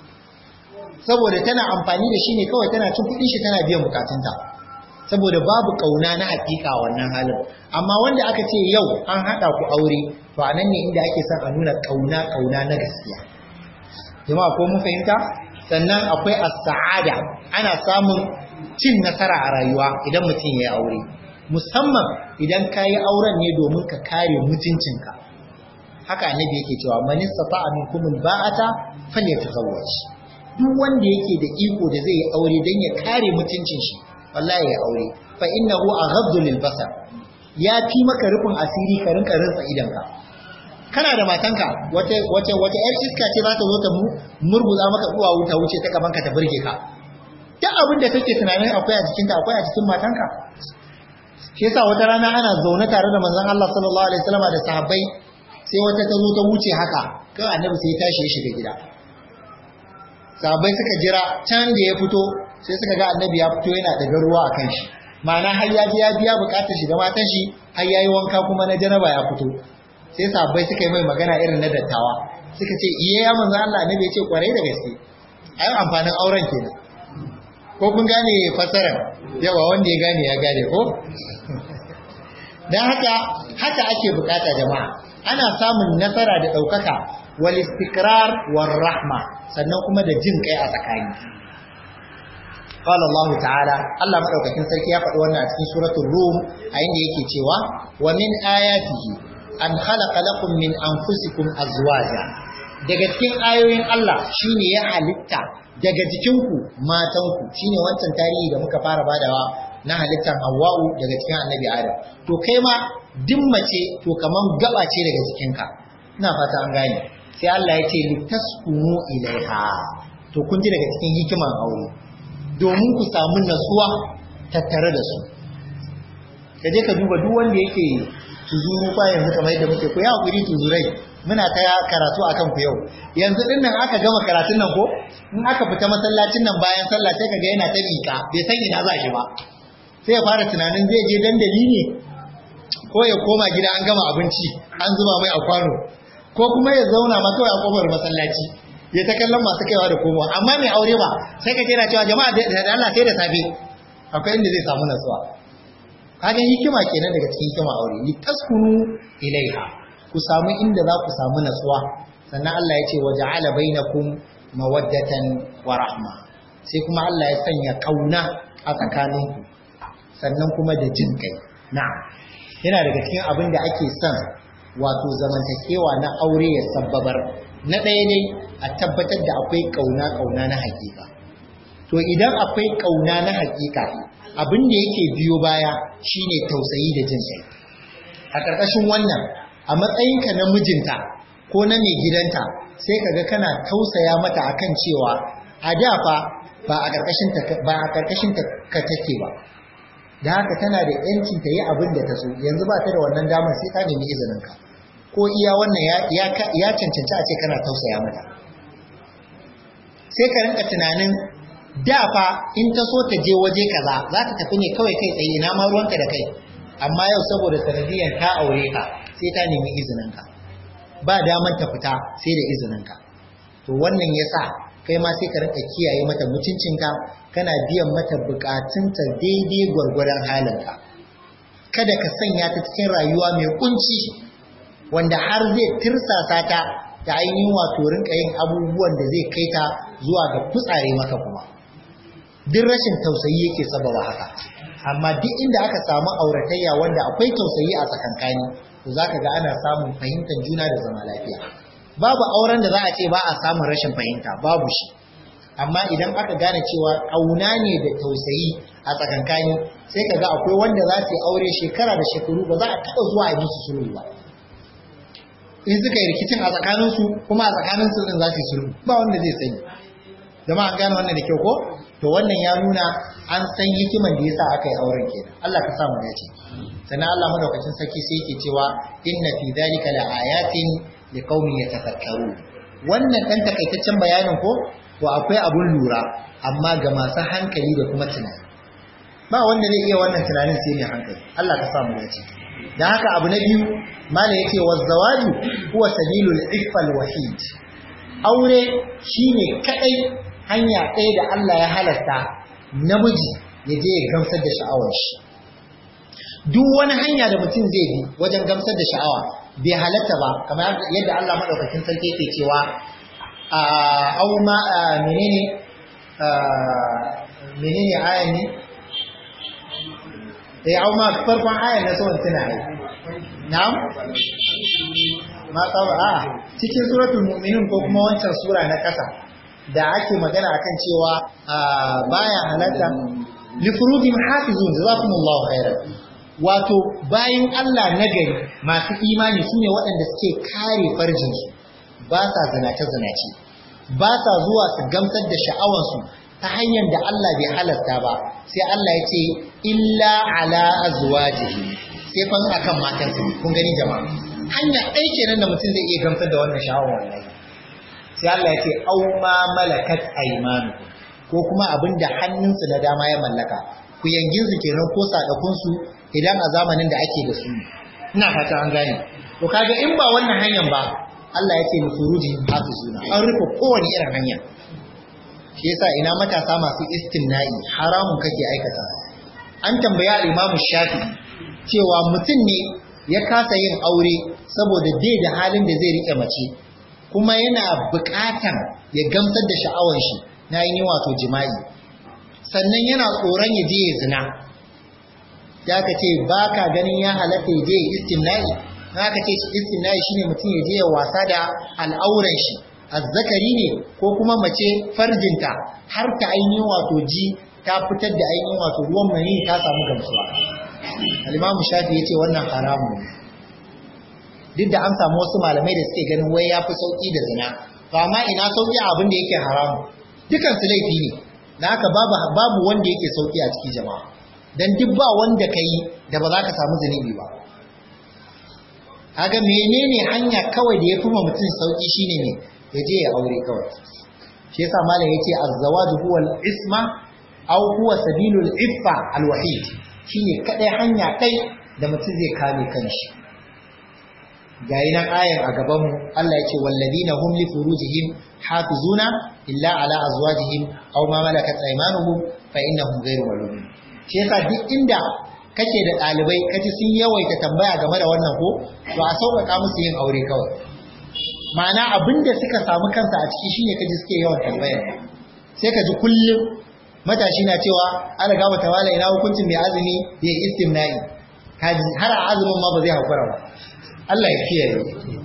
saboda tana amfani da shi ne kawai tana cin kuɗin shi tana biyan bukatunta saboda babu kauna na hakika wannan halin amma wanda aka ce yau an haɗa ku aure to a nan ne inda ake son a nuna kauna kauna na gaskiya jama'a ko mun fahimta sannan akwai as-sa'ada ana samun cin nasara a rayuwa idan mutum ya aure musamman idan ka yi auren ne domin ka kare mutuncinka haka annabi yake cewa man istata'a minkum ba'ata falyatazawwaj duk wanda yake da iko da zai yi aure dan ya kare mutuncin shi wallahi ya aure fa innahu aghaddu lil basar ya fi maka rufin asiri ka rinka rinsa idanka kana da matanka wata wata wata yar iska ce za ta zo ta murguza maka uwa wuta wuce ta gaban ka ta burge ka duk abin da kake tunanin akwai a jikinta akwai a cikin matanka shi yasa wata rana ana zaune tare da manzon Allah sallallahu alaihi wasallam da sahabbai sai wata ta zo ta wuce haka kai annabi sai ya tashi ya shiga gida sahabbai suka jira can da ya fito sai suka ga annabi ya fito yana daga ruwa a kan shi ma'ana har ya ji ya biya bukatar shi da matan shi har yayi wanka kuma na janaba ya fito sai sahabbai suka yi mai magana irin na dattawa suka ce iye ya manzo Allah annabi ya ce kwarai da gaske ai amfanin auren kenan ko kun gane fasara yawa wanda ya gane ya gane ko dan haka haka ake bukata jama'a ana samun nasara da daukaka wal istikrar war rahma sannan kuma da jin kai a tsakani qala Allah ta'ala Allah madaukakin sarki ya faɗi wannan a cikin suratul rum a inda yake cewa wa min ayatihi an khalaqa lakum min anfusikum azwaja daga cikin ayoyin Allah shine ya halitta daga jikinku matanku shine wancan tarihi da muka fara badawa na halittar Hawwa'u daga cikin Annabi Adam to kai ma duk mace to kaman gaba ce daga jikinka ina fata an gane sai Allah ya ce litaskunu ilaiha to kun ji daga cikin hikiman aure domin ku samu natsuwa tattare da su ka je ka duba duk wanda yake tuzuru fa yanzu kamar yadda muke ku ya hakuri tuzurai muna ta karatu akan ku yau yanzu din nan aka gama karatun nan ko in aka fita masallacin nan bayan sallah sai kaga yana ta miƙa bai san ina za shi ba sai ya fara tunanin zai je dandali ne ko ya koma gida an gama abinci an zuba mai a kwano ko kuma ya zauna ma kawai a kofar masallaci ya ta kallon masu kaiwa da komowa amma mai aure ba sai ka kira cewa jama'a da Allah sai da safe akwai inda zai samu nasuwa kaga hikima kenan daga cikin hikima aure li taskunu ilaiha ku samu inda za ku samu natsuwa sannan Allah ya ce waja'ala bainakum mawaddatan wa rahma sai kuma Allah ya sanya kauna a tsakaninku sannan kuma da jin kai na'am yana daga cikin abin da ake son wato zamantakewa na aure ya sabbabar na ɗaya ne a tabbatar da akwai kauna kauna na hakika to idan akwai kauna na hakika abin da yake biyo baya shine tausayi da jin kai a ƙarƙashin wannan a matsayinka na mijinta ko na mai gidanta sai kaga kana tausaya mata akan cewa a da fa ba a ƙarƙashin ta ba a ƙarƙashin ta ka take ba da haka tana da yancin ta yi abin da ta so yanzu ba ta da wannan damar sai ta nemi izinin ka ko iya wannan ya ya cancanci a ce kana tausaya mata sai ka rinka tunanin da fa in ta so ta je waje kaza za ta tafi ne kawai kai tsaye na ma ruwanka da kai amma yau saboda sanadiyan ta aure ka sai ta nemi izininka ba daman ta fita sai da izininka to wannan yasa kai ma sai ka rinka kiyaye mata mutuncinka kana biyan mata bukatunta daidai gwargwadon halinka kada ka sanya ta cikin rayuwa mai kunci wanda har zai tirsasa ta ta ainihin wato rinka yin abubuwan da zai kai ta zuwa ga kutsare maka kuma duk rashin tausayi yake sababa haka amma duk inda aka samu auratayya wanda akwai tausayi a tsakankani to zaka ga ana samun fahimtar juna da zama lafiya babu auren da za a ce ba a samun rashin fahimta babu shi amma idan aka gane cewa kauna ne da tausayi a tsakankani sai ka ga akwai wanda za su yi aure shekara da shekaru ba za a taɓa zuwa a musu sulhu ba in suka yi rikicin a tsakaninsu kuma a tsakaninsu din za su yi sulhu ba wanda zai sani zama an gane wannan da kyau ko to wannan ya nuna an san hikiman da yasa aka yi auren kenan Allah ka sa mu dace sannan Allah madaukakin sarki sai yake cewa inna fi dhalika la ayatin liqaumin yatafakkaru wannan dan takaitaccen bayanin ko to akwai abun lura amma ga masu hankali da kuma tunani ba wanda zai iya wannan tunanin sai mai hankali Allah ka sa mu dace dan haka abu na biyu mala yake wazzawaju huwa sabilul ifal wahid aure shine kadai hanya ɗaya da Allah ya halarta namiji ya je ya gamsar da sha'awar shi duk wani hanya da mutum zai bi wajen gamsar da sha'awa bai halatta ba kamar yadda Allah madaukakin sarki yake cewa a au ma menene menene ayan ne eh au ma farkon ayan na son tuna ai na'am ma tsawa a cikin suratul mu'minun ko kuma wancan sura na kasa da ake magana akan cewa baya halatta li furujin hafizun jazakumullahu khairan wato bayin Allah nagari masu imani sune waɗanda suke kare farjin su ba sa zinace zinace ba sa zuwa su gamsar da sha'awar su ta hanyar da Allah bai halasta ba sai Allah ya ce illa ala azwajihi sai fa akan matansa kun gani jama'a hanya ɗaya kenan da mutum zai iya gamsar da wannan sha'awar wallahi sai Allah ya ce au ma malakat aymanu ko kuma abinda hannunsu na dama ya mallaka ku yangin su kenan ko sadakun su idan a zamanin da ake da su ina fata an gane to kaga in ba wannan hanyar ba Allah ya ce musuruji hafizuna an rufe kowane irin hanya shi yasa ina matasa masu istimna'i haramun kake aikata an tambaya Imam Shafi cewa mutum ne ya kasa yin aure saboda bai da halin da zai rike mace kuma yana buƙatan ya gamsar da sha'awar shi na yin wato jima'i sannan yana tsoron ya je ya zina ya ka ce ba ka ganin ya halatta ya je ya istimna'i na ka ce istimna'i shine mutum ya je ya wasa da al'auran shi azzakari ne ko kuma mace farjinta har ta ainihin wato ji ta fitar da ainihin wato ruwan mani ta samu gamsuwa al-imamu shafi yace wannan haramun duk da an samu wasu malamai da suke ganin wai yafi sauki da zina to amma ina sauki abin da yake haramu dukan su laifi ne da haka babu babu wanda yake sauki a cikin jama'a dan duk ba wanda kai da ba za ka samu zunubi ba kaga menene hanya kawai da yafi ma mutum sauki shine ne ya je ya aure kawai shi yasa malam yace az-zawaju huwa al-isma aw huwa sabilul iffa al-wahid shine kadai hanya kai da mutum zai kame kanshi gayi nan ayan a gaban mu Allah yace walladina hum li furujihim hafizuna illa ala azwajihim aw ma malakat aymanuhum fa innahum ghayru malumin shi yasa duk inda kake da dalibai kaji sun yawaita tambaya game da wannan ko to a sauƙaƙa musu yin aure kawai ma'ana abinda suka samu kansa a ciki shine kaji suke yawan tambayar sai ka ji kullum matashi na cewa an riga mata wala ina hukuncin mai azumi ya yi istimna'i kaji har a azumin ma ba zai hakura ba Allah ya kiyaye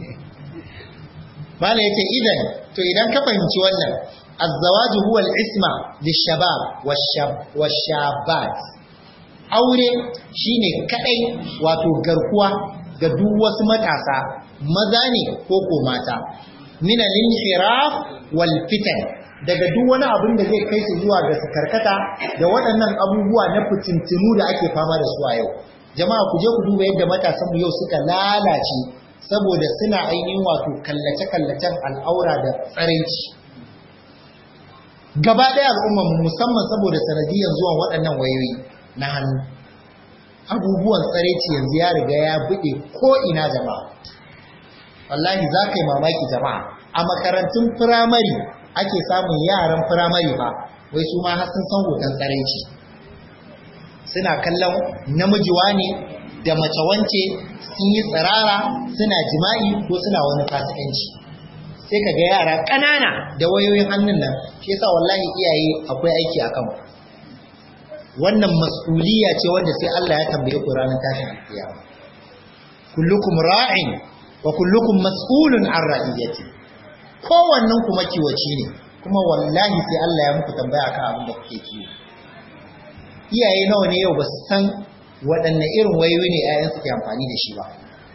mala yace idan to idan ka fahimci wannan az-zawaju huwa al-isma lish-shabab wash-shabat aure shine kadai wato garkuwa ga duk wasu matasa maza ne ko ko mata min al-inhiraf wal fitan daga duk wani abin da zai kai su zuwa ga karkata da waɗannan abubuwa na fitintinu da ake fama da su a yau jama'a ku je ku duba yadda matasan mu yau suka lalace saboda suna ainihin wato kallace-kallacen al'aura da tsaraici gaba ɗaya al'ummar mu musamman saboda sanadiyan zuwan waɗannan wayoyi na hannu abubuwan tsaraici yanzu ya riga ya buɗe ko ina jama'a wallahi za ka yi mamaki jama'a a makarantun firamare ake samun yaran firamare ba wai su ma har sun san hoton tsaraici suna kallon namiji ne da mace wance sun yi tsirara suna jima'i ko suna wani fasikanci sai ka ga yara ƙanana da wayoyin hannun nan shi yasa wallahi iyaye akwai aiki a kan wannan mas'uliya ce wanda sai Allah ya tambaye ku ranar tashin alkiyama kullukum ra'in wa kullukum mas'ulun an ra'iyati kowannen ku makiwaci ne kuma wallahi sai Allah ya muku tambaya kan abin da kuke kiwo iyaye nawa ne yau ba su san waɗanne irin wayoyi ne 'ya'yan suke amfani da shi ba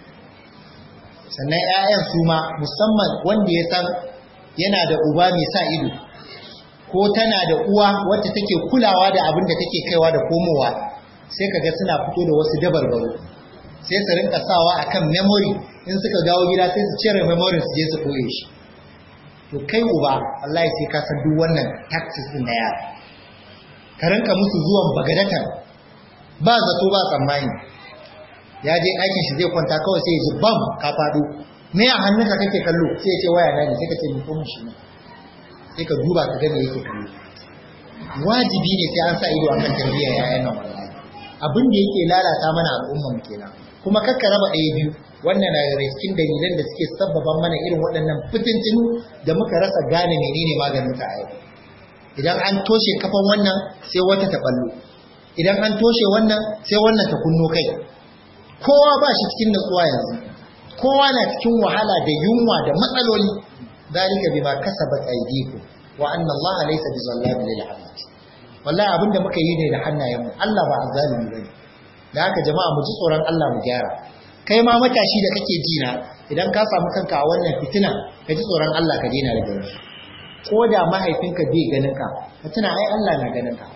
sannan 'ya'yan su ma musamman wanda ya san yana da uba mai sa ido ko tana da uwa wacce take kulawa da abin da take kaiwa da komowa sai kaga suna fito da wasu dabarbaro sai su rinka sawa akan memory in suka gawo gida sai su cire memory su je su koye shi to kai uba wallahi sai ka san duk wannan tactics din na yara ka rinka musu zuwan bagadatan ba zato ba tsammani ya je aikin shi zai kwanta kawai sai ya ji bam ka faɗo me a hannunka kake kallo sai ya ce waya na ne sai ka ce mi komun shi ne sai ka duba ka ga me yake kallo wajibi ne sai an sa ido akan tarbiyyar yayan nan wallahi abin da yake lalata mana al'umma mu kenan kuma kakka raba ɗaya biyu wannan na daga cikin dalilan da suke sabbaban mana irin waɗannan fitintinu da muka rasa gane menene maganin ta a yau idan an toshe kafan wannan sai wata ta ballo idan an toshe wannan sai wannan ta kunno kai kowa ba shi cikin natsuwa yanzu kowa na cikin wahala da yunwa da matsaloli zalika bima kasabat aydikum wa anna allaha laysa bizallamin lil abid wallahi abinda muka yi ne da hannayen mu Allah ba azzalimi bane da haka jama'a mu ji tsoron Allah mu gyara kai ma matashi da kake ji na idan ka samu kanka a wannan fitina ka ji tsoron Allah ka daina da gari ko da mahaifinka bai ganin ka ka tuna ai Allah na ganin ka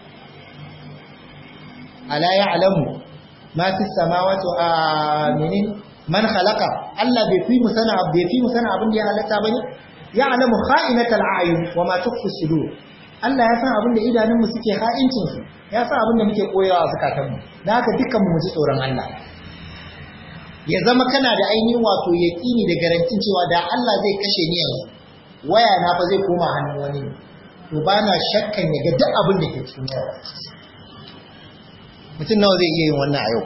ala ya'lamu ma fi samawati wa aminin man khalaqa Allah bai fi mu sana bai fi mu sana abin da ya halatta bane ya'lamu kha'inatal a'yun wa ma tukhfi sudur Allah ya san abin da idanunmu suke ha'incin su ya san abin da muke koyawa a zakatanmu dan haka dukkan mu ji tsoron Allah ya zama kana da ainihin wato yaqini da garantin cewa da Allah zai kashe ni yanzu waya na fa zai koma hannun wani to bana shakkan ya ga duk abin da ke cikin waya mutum nawa zai iya yin wannan a yau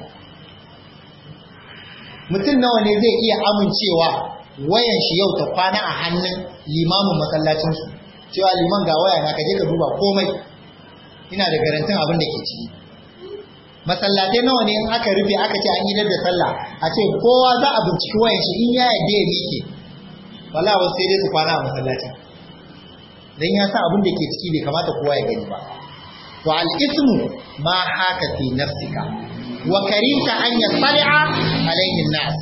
mutum nawa ne zai iya amincewa wayan shi yau ta kwana a hannun limamin masallacinsu cewa liman ga waya na kaje ka duba komai ina da garantin abin da ke ciki masallatai nawa ne in aka rufe aka ce an yi da sallah a ce kowa za a binciki wayan shi in ya yadda ya miƙe wallahi wasu sai dai su kwana a masallacin dan ya sa abin da ke ciki bai kamata kowa ya gani ba to al ismu ma haka fi nafsika wa karita an yasali'a alayhi nas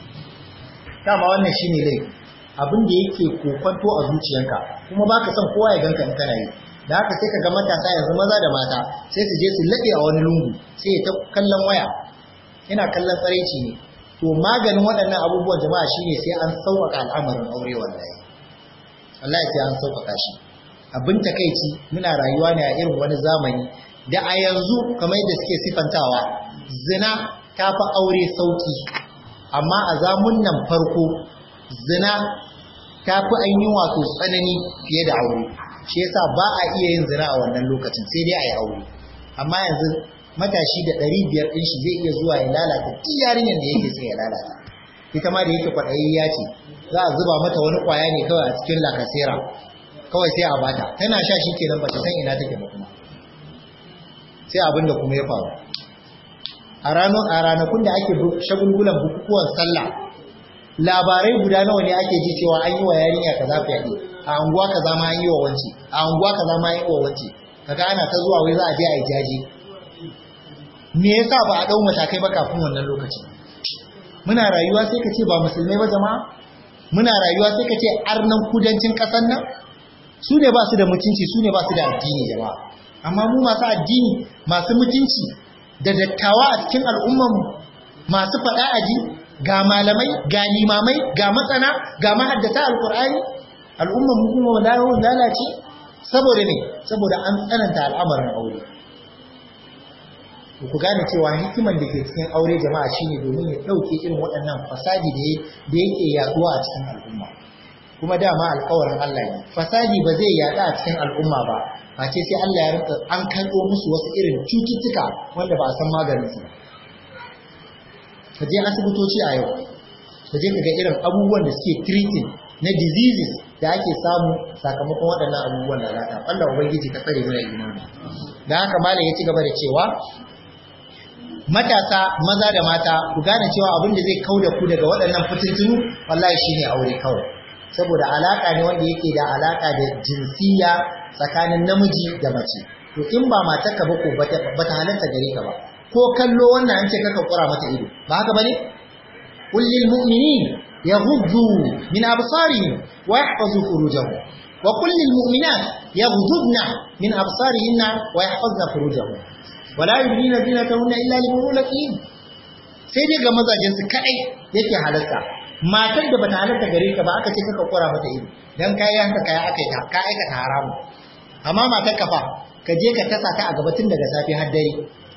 kama wannan shine laifi abin da yake kokonto a zuciyanka kuma baka son kowa ya ganka in kana yi da haka sai ka ga matasa yanzu maza da mata sai su je su laɗe a wani lungu sai ya ta kallon waya ina kallon tsaraici ne to maganin waɗannan abubuwan jama'a shine sai an sauƙaƙa al'amarin aure wallahi wallahi sai an sauƙaƙa shi abin takaici muna rayuwa ne a irin wani zamani da a yanzu kamar yadda suke sifantawa zina ta fi aure sauƙi amma a zamun nan farko zina ta fi ainihin wato tsanani fiye da aure shi yasa ba a iya yin zina a wannan lokacin sai dai a yi aure amma yanzu matashi da ɗari biyar ɗin shi zai iya zuwa ya lalata duk yarinyar da yake sai ya lalata ita ma da yake kwaɗayayya ce za a zuba mata wani ƙwaya ne kawai a cikin lakasera kawai sai a bata tana sha shi kenan bata san ina take ba kuma sai abin da kuma ya faru a ranar a ranakun da ake shagulgulan bukukuwan sallah labarai guda nawa ne ake ji cewa an yi wa yarinya kaza fyaɗe a anguwa kaza ma an yi wa wance a anguwa kaza ma an yi wa wance kaga ana ta zuwa wai za a je a yi jaji me yasa ba a dau matakai ba kafin wannan lokacin muna rayuwa sai ka ce ba musulmai ba jama'a muna rayuwa sai ka ce arnan kudancin ƙasar nan su ne ba su da mutunci su ne ba su da addini jama'a amma mu masu addini masu mutunci da dattawa a cikin al'ummarmu masu faɗa aji ga malamai ga limamai ga matsana ga mahaddata alkur'ani al'ummar mu kuma lalace saboda ne saboda an tsananta al'amarin aure ku gane cewa hikiman da ke cikin aure jama'a shine domin ya ɗauke irin waɗannan fasadi da da yake yaduwa a cikin al'umma kuma dama alƙawarin Allah ne fasadi ba zai yaɗa a cikin al'umma ba face sai Allah ya rinka an karɓo musu wasu irin cututtuka wanda ba a san maganin su ba ka je asibitoci a yau ka je ka ga irin abubuwan da suke treating na diseases da ake samu sakamakon waɗannan abubuwan lalata Allah ubangiji ka tsare mana imani da haka malam ya ci gaba da cewa matasa maza da mata ku gane cewa abin da zai kauda ku daga waɗannan fitintunu wallahi shine aure kawai saboda alaka ne wanda yake da alaka da jinsiya tsakanin namiji da mace to in ba matarka ba ko bata halarta gare ka ba ko kallo wannan an ce kaka kura mata ido ba haka bane qul lil mu'minin yaghuddu min absarihim wa yahfazu furujahum wa qul lil mu'minat yaghuddna min absarihinna wa yahfazna furujahum wa la yubdina zinatahunna illa li bu'ulatihin sai dai ga mazajen su kadai yake halarta matar da bata halarta gare ka ba aka ce kaka kura mata ido dan kai yanka kai aka ta ka aikata haramu amma matar ka fa ka je ka tasa ta a gaba tun daga safe har dare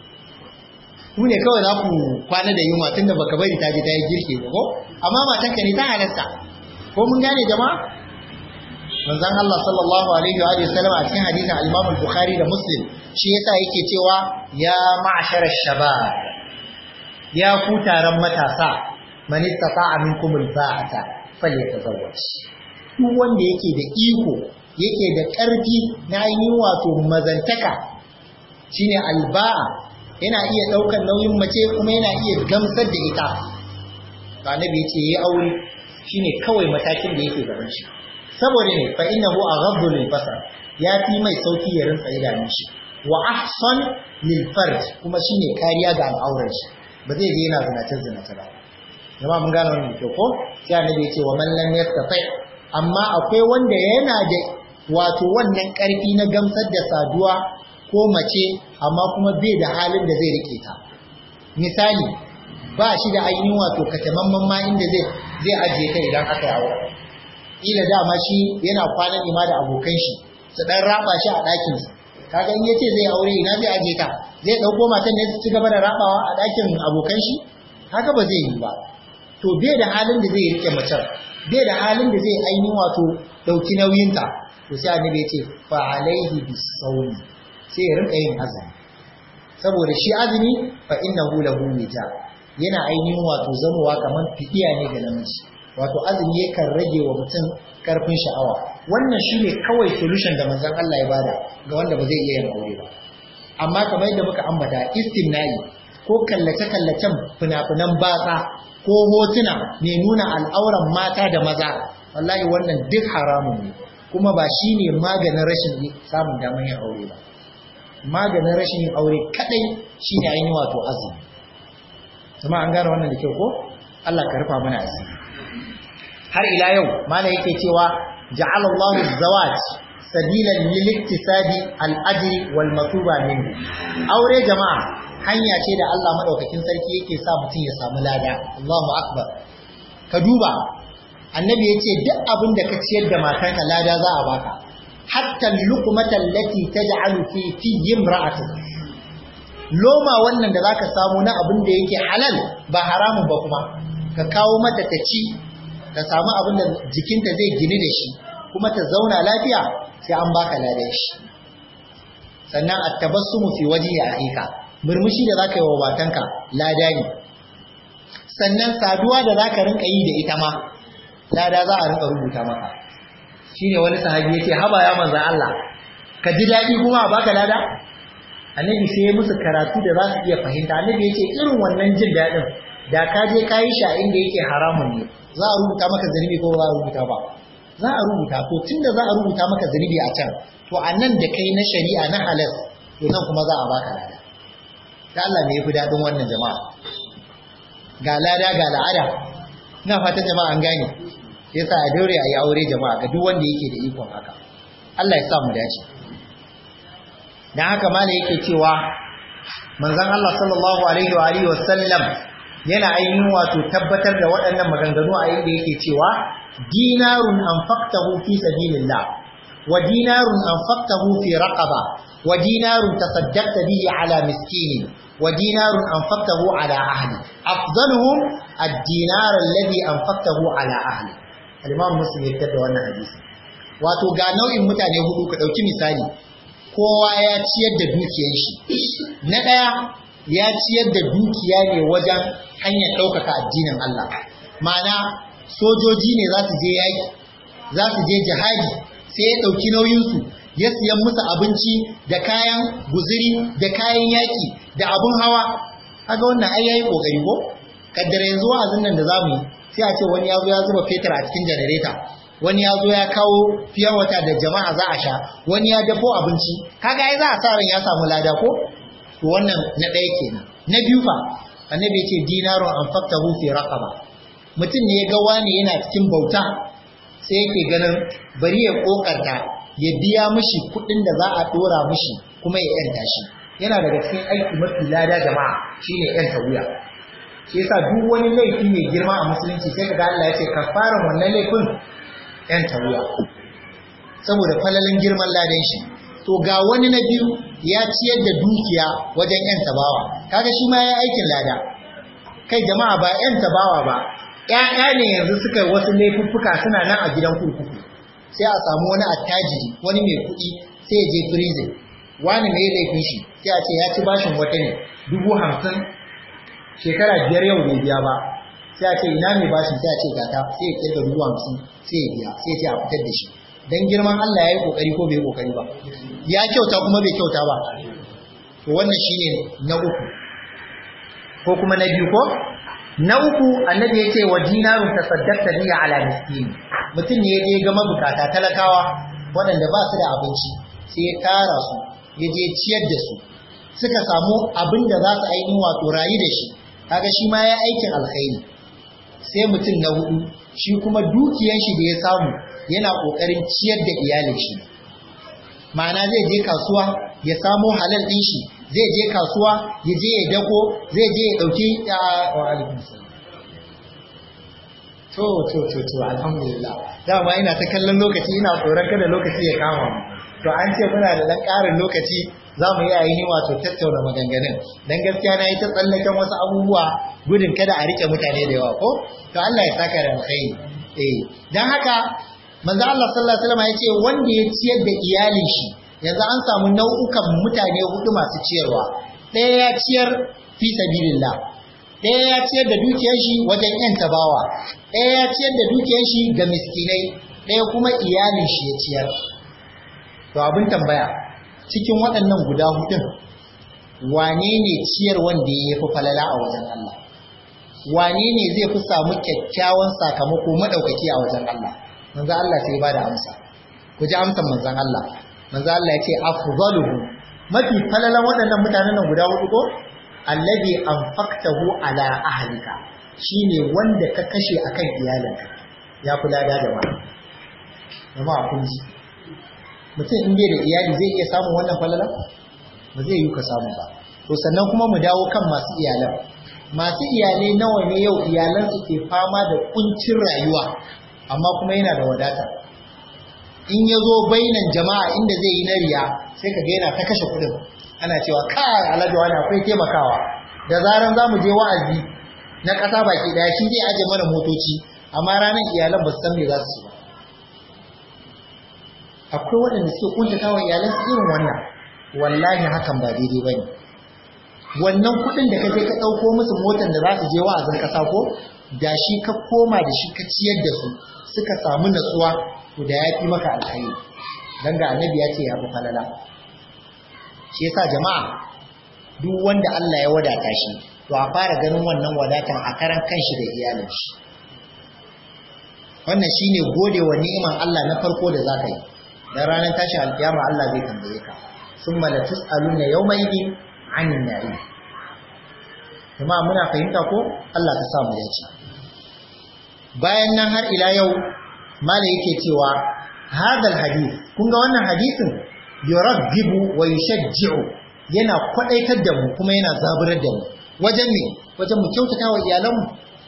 ku ne kawai za ku kwana da yunwa tun da baka bari ta je ta yi girki ba ko amma matanka ne ta halarta ko mun gane jama'a manzon Allah sallallahu alaihi wa alihi wasallam a cikin hadisin al-Imam al-Bukhari da Muslim shi yasa yake cewa ya ma'shar ash-shabab ya ku taron matasa man istata'a minkum al-ba'ata falyatazawwaj duk wanda yake da iko yake da ƙarfi na ainihin wato mazantaka shine alba'a yana iya ɗaukar nauyin mace kuma yana iya gamsar da ita ba nabi ya ce yi aure shine kawai matakin da yake gaban shi saboda ne fa innahu aghaddu lil basar ya fi mai sauki ya rinsa idanun shi wa ahsan lil farj kuma shine kariya ga al'aurar shi ba zai je yana zinace zinace ba jama'a mun gane wannan to ko sai annabi ya ce wa man lam yastati amma akwai wanda yana da wato wannan karfi na gamsar da saduwa ko mace amma kuma bai da halin da zai rike ta misali ba shi da ainihin wato katamamman ma inda zai zai ajiye ta idan aka yi aure ila dama shi yana kwana ne ma da abokan shi su dan raba shi a ɗakin su kaga in yace zai aure ina zai ajiye ta zai dauko matan ne su ci gaba da rabawa a ɗakin abokan shi haka ba zai yi ba to bai da halin da zai rike macen bai da halin da zai ainihin wato dauki nauyinta to sai annabi ya ce fa alaihi bisawmi sai ya rinka yin azumi saboda shi azumi fa innahu lahu wija yana ainihin wato zamowa kamar fidiya ne ga namiji wato azumi yakan rage wa mutum karfin sha'awa wannan shine kawai solution da manzon Allah ya bada ga wanda ba zai iya yin aure ba amma kamar yadda muka ambata istimna'i ko kallace-kallacen fina-finan batsa ko hotuna mai nuna al'auran mata da maza wallahi wannan duk haramun ne kuma ba shi ne maganin rashin samun damar yin aure ba maganin rashin yin aure kadai shi ne ainihin wato azumi kuma an gane wannan da kyau ko Allah ka rufa mana asiri har ila yau mana yake cewa ja'ala Allahu zawaj sabilan lil iktisabi al ajri wal matuba minhu aure jama'a hanya ce da Allah madaukakin sarki yake sa mutum ya samu lada Allahu akbar ka duba annabi yace duk abin da ka ciyar da matarka lada za a baka hatta luqmata allati taj'alu fi fi imra'atik loma wannan da zaka samu na abin da yake halal ba haramun ba kuma ka kawo mata ta ci ta samu abin da jikinta zai gini da shi kuma ta zauna lafiya sai an baka ladan shi sannan at-tabassumu fi wajhi akhika murmushi da zaka yi wa batanka lada ne sannan saduwa da zaka rinka yi da ita ma lada za a rinka rubuta maka shine wani sahabi yace haba ya manzo Allah ka ji dadi kuma a baka lada annabi sai ya musu karatu da za su iya fahimta annabi yace irin wannan jin dadin da ka je ka yi sha inda yake haramun ne za a rubuta maka zunubi ko za a rubuta ba za a rubuta to tunda za a rubuta maka zunubi a can to a nan da kai na shari'a na halal to nan kuma za a baka lada da Allah me yafi dadin wannan jama'a ga lada ga la'ada ina fatan jama'a an gane yasa a daure a yi aure jama'a ga duk wanda yake da ikon haka Allah ya sa mu dace dan haka malai yake cewa manzon Allah sallallahu alaihi wa alihi wa sallam yana ainihin wato tabbatar da waɗannan maganganu a inda yake cewa dinarun anfaqtahu fi sabilillah wa dinarun anfaqtahu fi raqaba wa dinarun tasaddaqta bihi ala miskinin wa dinarun anfaqtahu ala ahli afdaluhum ad-dinar alladhi anfaqtahu ala ahli al-imam muslim ya da wannan hadisi wato ga nau'in mutane hudu ka dauki misali kowa ya ciyar da dukiyar shi na daya ya ciyar da dukiya ne wajen hanyar ɗaukaka addinin Allah ma'ana sojoji ne za su je yaƙi za su je jihadi sai ya ɗauki nauyinsu ya siyan musu abinci da kayan guziri da kayan yaƙi da abun hawa kaga wannan ai yayi kokari ko kaddara yanzu wa'azin nan da zamu yi sai a ce wani ya zo ya zuba fetur a cikin janareta wani ya zo ya kawo fiyan wata da jama'a za a sha wani ya dafo abinci kaga ai za a sa ran ya samu lada ko to wannan na ɗaya kenan na biyu fa annabi ya ce dinarun an faktahu fi raqaba mutum ne ya ga wani yana cikin bauta sai yake ganin bari ya kokarta ya biya mishi kuɗin da za a dora mishi kuma ya yanta shi yana daga cikin aiki mafi lada jama'a shine yanta wuya shi yasa duk wani laifi mai girma a musulunci sai kaga Allah ya ce kafaran wannan laifin yanta wuya saboda falalin girman ladan shi to ga wani na biyu ya ciyar da dukiya wajen yan tabawa kaga shi ma ya aikin lada kai jama'a ba yan tabawa ba ƴaƴa ne yanzu suka wasu laifuffuka suna nan a gidan kurkuku sai a samu wani attajiri wani mai kuɗi sai ya je prison wani mai laifin shi sai a ce ya ci bashin wata ne dubu hamsin shekara biyar yau bai biya ba sai a ce ina mai bashin sai a ce gata sai ya kirga dubu hamsin sai ya biya sai ya ce a fitar da shi dan girman Allah ya yi kokari ko bai yi kokari ba ya kyauta kuma bai kyauta ba to wannan shine na uku ko kuma na biyu ko na uku annabi ya ce wa dinarun tasaddaqta bi ala miskin mutum ne ya je ga mabukata talakawa waɗanda ba su da abinci sai ya tara su ya je ciyar da su suka samu abin da za su ainihin wato rayu da shi kaga shi ma ya aikin alkhairi sai mutum na hudu shi kuma dukiyan shi da ya samu yana kokarin ciyar da iyalin shi ma'ana zai je kasuwa ya samo halal din shi zai je kasuwa ya je ya dako zai je ya dauki wa alaikum salam to to to to alhamdulillah dama ina ta kallon lokaci ina tsoron kada lokaci ya kama mu to an ce muna da dan ƙarin lokaci za mu yi ainihin wato tattauna maganganun dan gaskiya na yi ta tsallaken wasu abubuwa gudun kada a rike mutane da yawa ko to Allah ya saka da alkhairi eh dan haka manzo Allah sallallahu alaihi wasallam ya ce wanda ya ciyar da iyalin shi yanzu an samu nau'ukan mutane hudu masu ciyarwa ɗaya ya ciyar fi sabilillah ɗaya ya ciyar da dukiyar shi wajen yan tabawa ɗaya ya ciyar da dukiyar shi ga miskinai ɗaya kuma iyalin shi ya ciyar to abin tambaya cikin waɗannan guda hudun wane ne ciyar wanda ya fi falala a wajen Allah wane ne zai fi samu kyakkyawan sakamako madaukaki a wajen Allah manzo Allah sai ba da amsa ku ji amsan manzon Allah manzo Allah ya ce afdaluhu mafi falalan waɗannan mutanen nan guda hudu ko allazi anfaqtahu ala ahlika shine wanda ka kashe akan iyalinka ya kula da jama'a jama'a kun ji mutum in bai da iyali zai iya samun wannan falala ba zai yi ka samu ba to sannan kuma mu dawo kan masu iyalan masu iyalai nawa ne yau iyalan su ke fama da kuncin rayuwa amma kuma yana da wadata in ya zo bainan jama'a inda zai yi na riya sai ka ga yana ta kashe kuɗin ana cewa kai alhaji wani akwai taimakawa da zaran za mu je wa'azi na ƙasa baki ɗaya shi zai aje mana motoci amma ranar iyalan ba su san me za su ba akwai waɗanda suke kuntata wa iyalansu irin wannan wallahi hakan ba daidai ba ne wannan kuɗin da ka je ka ɗauko musu motar da za su je wa'azin ƙasa ko da shi ka koma da shi ka ciyar da su suka samu natsuwa to da ya fi maka alkhairi dan ga annabi ya ce ya fi falala shi yasa jama'a duk wanda Allah ya wadata shi to a fara ganin wannan wadatan a karan kanshi da iyalin shi wannan shine gode wa ni'iman Allah na farko da zaka yi dan ranar tashi alkiyama Allah zai tambaye ka summa la tusaluna yawma idin 'anil na'im kuma muna fahimta ko Allah ka sa mu dace bayan nan har ila yau mala yake cewa hadal hadith kun ga wannan hadisin yurabbibu wa yushajji'u yana kwadaitar da mu kuma yana zaburar da mu wajen me wajen mu kyautata wa iyalanmu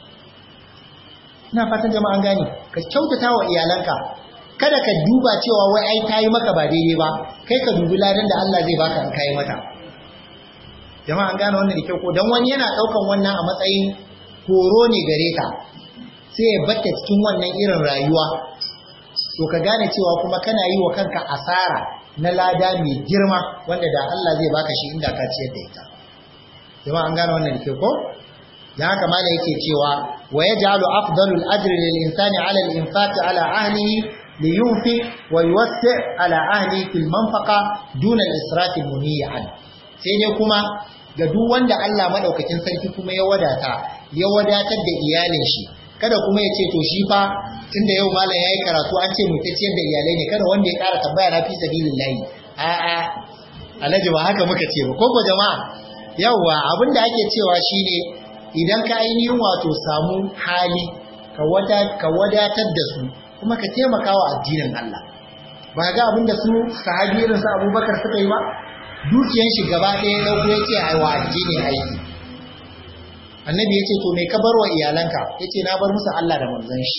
ina fatan jama'an gane ka kyautata wa iyalanka kada ka duba cewa wai ai tayi maka ba daidai ba kai ka dubi ladan da Allah zai baka in kai mata jama'an gane wannan da kyau ko dan wani yana daukan wannan a matsayin horo ne gare ka sai ya batta cikin wannan irin rayuwa to ka gane cewa kuma kana yi wa kanka asara na lada mai girma wanda da Allah zai baka shi inda ka ciyar da ita jama'a an gane wannan da kyau ko dan haka mala yake cewa wa yaj'alu afdalul ajri lil insani 'ala al infaq 'ala ahlihi li yunfiq wa yuwassi 'ala ahlihi fil manfaqa duna al israf al muni'an sai dai kuma ga duk wanda Allah madaukakin sarki kuma ya wadata ya wadatar da iyalin shi kada kuma ya ce to shi fa tunda yau malam yayi karatu an ce mu ta ciyar da iyalai ne kada wanda ya ƙara tambaya na fi sabilillahi a a alhaji ba haka muka ce ba ko ko jama'a yawwa abin da ake cewa shine idan ka ainihin wato samu hali ka wada ka wadatar da su kuma ka taimaka wa addinin Allah ba ga abin da su sahabi irin su Abubakar suka yi ba dukiyan shi gaba ɗaya dauko ya ce ai wa addini aiki annabi ya ce to me ka bar wa iyalanka ya ce na bar musu Allah da manzon shi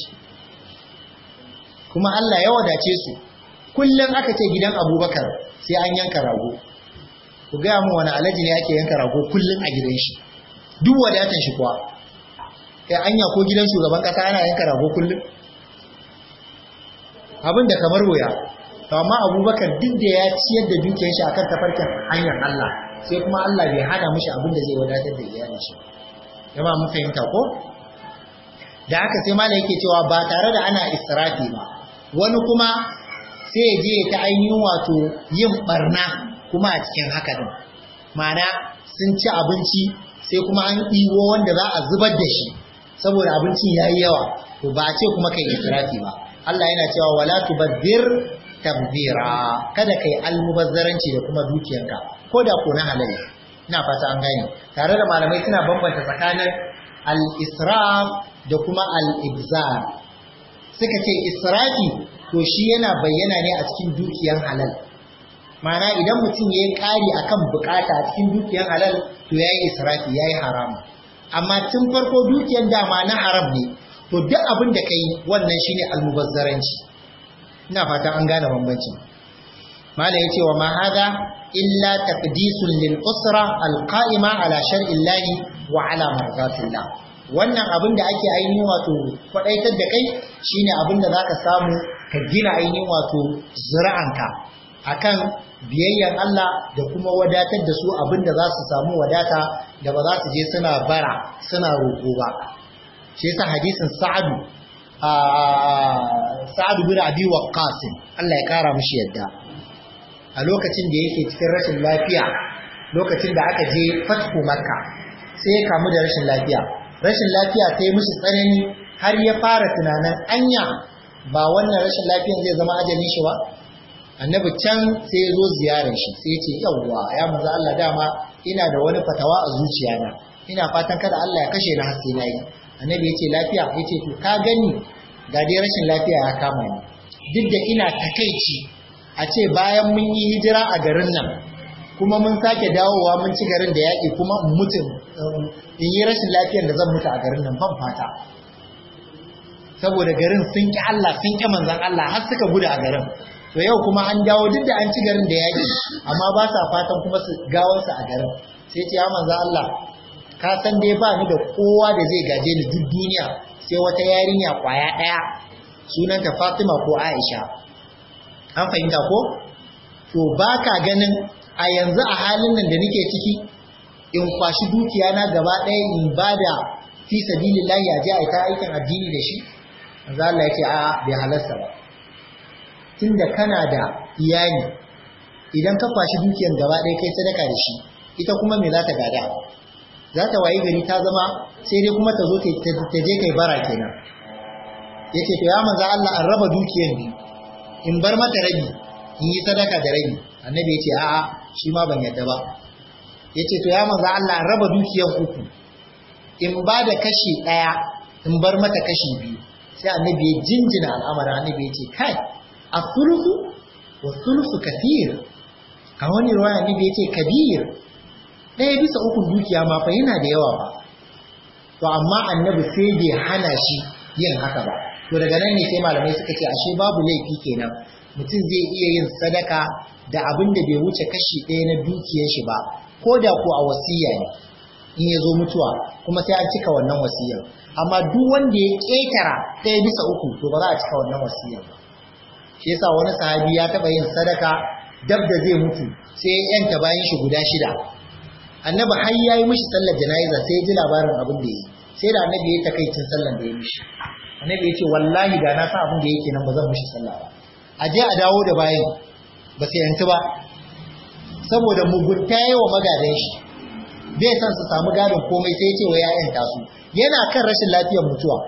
kuma Allah ya wadace su kullum aka ce gidan abubakar sai an yanka rago ku gaya mu wani alaji ne ake yanka rago kullum a gidan shi duk wadatan shi kuwa kai anya ko gidan shugaban kasa ana yanka rago kullum abin da kamar wuya to amma abubakar duk da ya ciyar da dukiyar shi akan tafarkin hanyar Allah sai kuma Allah bai hana mishi abin da zai wadatar da iyalin shi jama mun fahimta ko da haka sai malai yake cewa ba tare da ana israfi ba wani kuma sai ya je ta ainihin wato yin barna kuma a cikin haka din ma'ana sun ci abinci sai kuma an ɗiwo wanda za a zubar da shi saboda abincin ya yi yawa to ba a ce kuma kai israfi ba Allah yana cewa wala tubazzir tabzira kada kai almubazzaranci da kuma dukiyanka ko da ko na halal ina fata an gane tare da malamai suna bambanta tsakanin al-israf da kuma al-ibzar suka ce israfi to shi yana bayyana ne a cikin dukiyan halal ma'ana idan mutum ya yi ƙari akan bukata a cikin dukiyan halal to ya yi israfi ya yi haram amma tun farko dukiyan dama na haram ne to duk abin da ka yi wannan shine almubazzaranci ina fata an gane bambancin malam yace wa ma hada illa taqdisun lil usra al qa'ima ala shar'i llahi wa ala marzatillah wannan abin da ake ainihin wato kwadaitar da kai shine abin da zaka samu ka gina ainihin wato zuri'anka akan biyayyan Allah da kuma wadatar da su abin da za su samu wadata da ba za su je suna bara suna roƙo ba shi yasa hadisin sa'adu sa'adu bin abi waqqas Allah ya kara mishi yadda a lokacin da yake cikin rashin lafiya lokacin da aka je fathu makka sai ya kamu da rashin lafiya rashin lafiya ta yi mishi tsanani har ya fara tunanin anya ba wannan rashin lafiyan zai zama ajalin shi ba annabi can sai ya zo ziyarar shi sai ya ce yawwa ya manzo Allah dama ina da wani fatawa a zuciyana ina fatan kada Allah ya kashe ni har sai nayi annabi ya ce lafiya ya ce to ka gani ga dai rashin lafiya ya kama ni duk da ina takaici a ce bayan mun yi hijira a garin nan kuma mun sake dawowa mun ci garin da yaƙi kuma in mutu in yi rashin lafiyar da zan mutu a garin nan ban fata saboda garin sun ƙi Allah sun ƙi manzan Allah har suka gudu a garin to yau kuma an dawo duk da an ci garin da yaƙi amma ba sa fatan kuma su gawarsa a garin sai ce ya manzan Allah ka san dai ba ni da kowa da zai gaje ni duk duniya sai wata yarinya kwaya ɗaya sunanta Fatima ko Aisha an fahimta ko to ba ka ganin a yanzu a halin nan da nake ciki in kwashi dukiya na gaba ɗaya in bada fi sabilillahi a je a ta aikin addini da shi manzo Allah yake a bai halasta ba tunda kana da iyali idan ka kwashi dukiyan gaba ɗaya kai sadaka da shi ita kuma me za ta gada za ta wayi gari ta zama sai dai kuma ta zo ta je kai bara kenan yace to ya manzo Allah an raba dukiyan biyu in bar mata rabi in yi sadaka da rabi annabi yace a'a shi ma ban yadda ba yace to ya manzo Allah an raba dukiyan uku in ba da kashi daya in bar mata kashi biyu sai annabi ya jinjina al'amarin annabi yace kai as-sulusu wa sulusu kathir a wani ruwaya annabi yace kabir ɗaya bisa uku dukiya ma fa yana da yawa ba to amma annabi sai bai hana shi yin haka ba to daga nan ne sai malamai suka ce ashe babu laifi kenan mutum zai iya yin sadaka da abin da bai wuce kashi ɗaya na dukiyar shi ba ko da ko a wasiya ne in ya zo mutuwa kuma sai an cika wannan wasiyar amma duk wanda ya ƙetara ɗaya bisa uku to ba za a cika wannan wasiyar ba shi yasa wani sahabi ya taɓa yin sadaka dab da zai mutu sai ya yanta bayan shi guda shida annabi har yayi mishi sallar jana'iza sai ya ji labarin abin da yi sai da annabi ya takaicin sallar da ya mishi annabi ya ce wallahi da na sa abin da yake nan ba zan mishi sallah ba a je a dawo da bayan ba sai yantu ba saboda mugunta yi wa magadan shi bai san su samu gadon komai sai ce wa ya'yan tasu yana kan rashin lafiyar mutuwa